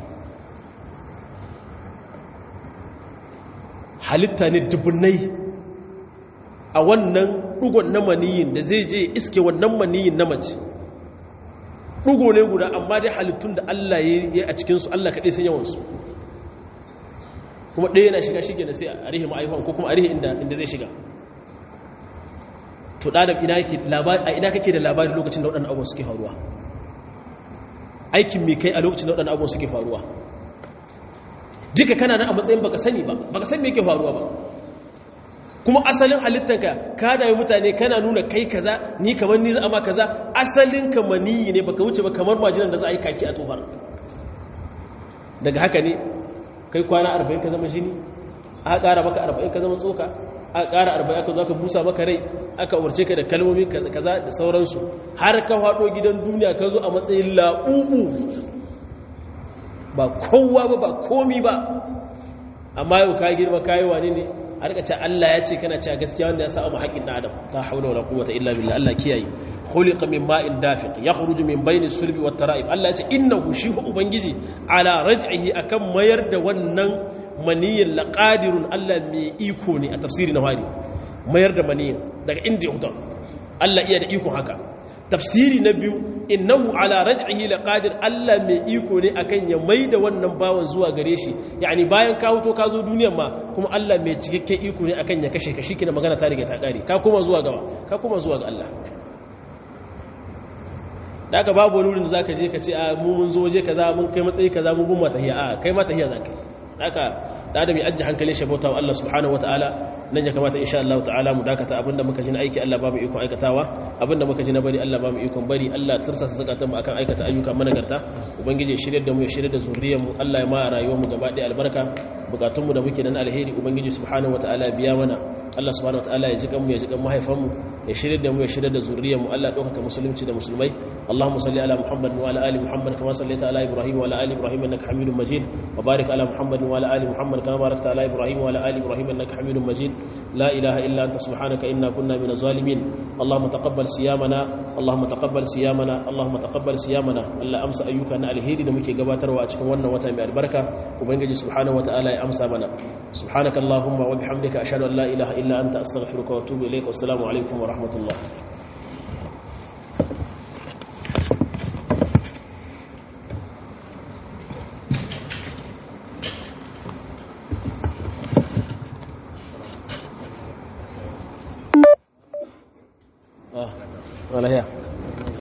halitta ne dubunnai a wannan ɗugon na maniyin da zai je iske wannan maniyin na mace ɗugo ne guda amma dai halittun da Allah ya yi a cikinsu Allah kaɗai sun yawansu kuma ɗaya yana shiga shi na sai a rihe ma'aifan ko kuma a rihe inda zai shiga to ɗadam a ina kake da labarin lokacin da waɗannan abubuwan suke faruwa aikin mai kai a lokacin da waɗannan abubuwan suke faruwa duka kana nan a matsayin baka sani ba baka san me yake faruwa ba kuma asalin halittanka ka dami mutane kana nuna kai kaza ni kamar ni za a ma kaza asalin ka maniyi ne baka wuce ba kamar majinan da za a yi kaki a tofar daga haka ne kai kwana 40 ka zama jini aka ƙara maka 40 ka zama tsoka aka ƙara 40 aka zo ka busa maka rai aka umarce ka da kalmomi kaza da sauransu har ka faɗo gidan duniya ka zo a matsayin laɓuɓu ba kowa ba ba komi ba amma yau ka girma kayi wani ne a rika ce Allah ya ce kana cewa gaskiya wanda ya sa mu haƙin na adam ta haula wala quwwata illa billah Allah kiyaye khuliqa min ma'in dafiq yakhruju min bayni sulbi wat tara'ib Allah ya ce innahu shi ubangiji ala raj'ihi akan mayar da wannan maniyin laqadirun Allah mai iko ne a tafsiri na wari mayar da maniyin daga inda ya hutar Allah iya da iko haka tafsiri na biyu innahu ala raj'ihi laqadir Allah mai iko ne akan ya maida wannan bawan zuwa gare shi yani bayan ka huto ka zo duniyar ma kuma Allah mai cikakken iko ne akan ya kashe ka shikenan magana ta riga ta kare ka koma zuwa gaba ka koma zuwa ga Allah daga babu wani wurin da zaka je ka ce a mu mun zo waje kaza mun kai matsayi kaza mun gumma tahiya a kai ma tahiya zaka daga da adam ya ajji hankalin shi bauta wa Allah subhanahu wataala nan ya kamata insha Allah ta'ala mu dakata abinda muka ji na aiki Allah ba mu ikon aikatawa abinda muka ji na bari Allah ba mu ikon bari Allah tirsasa zakatan mu akan aikata ayyuka managarta ubangiji shirye da mu ya shirye da zuriyar mu Allah ya ma rayuwar mu gaba ɗaya albarka bukatun mu da muke nan alheri ubangiji subhanahu wataala biya mana Allah subhanahu wataala ya ji kan mu ya ji kan mahaifan mu ya shirye da mu ya shirye da zuriyar mu Allah ɗaukaka musulunci da musulmai Allahumma salli ala Muhammad wa ala ali Muhammad kama sallaita ala Ibrahim wa ala ali Ibrahim innaka Hamidum Majid wa barik ala Muhammad wa ala ali Muhammad kama barakta ala Ibrahim wa ala ali Ibrahim innaka Hamidum Majid لا إله إلا أنت سبحانك إنا كنا من الظالمين اللهم تقبل صيامنا اللهم تقبل صيامنا اللهم تقبل صيامنا الله أمس أيوك أن الهيدي da muke gabatarwa a cikin wannan wata mai albarka ubangiji subhanahu wataala ya amsa mana subhanaka allahumma wa bihamdika ashhadu an la ilaha illa anta astaghfiruka wa atubu ilayk wassalamu alaikum wa rahmatullah ولا هي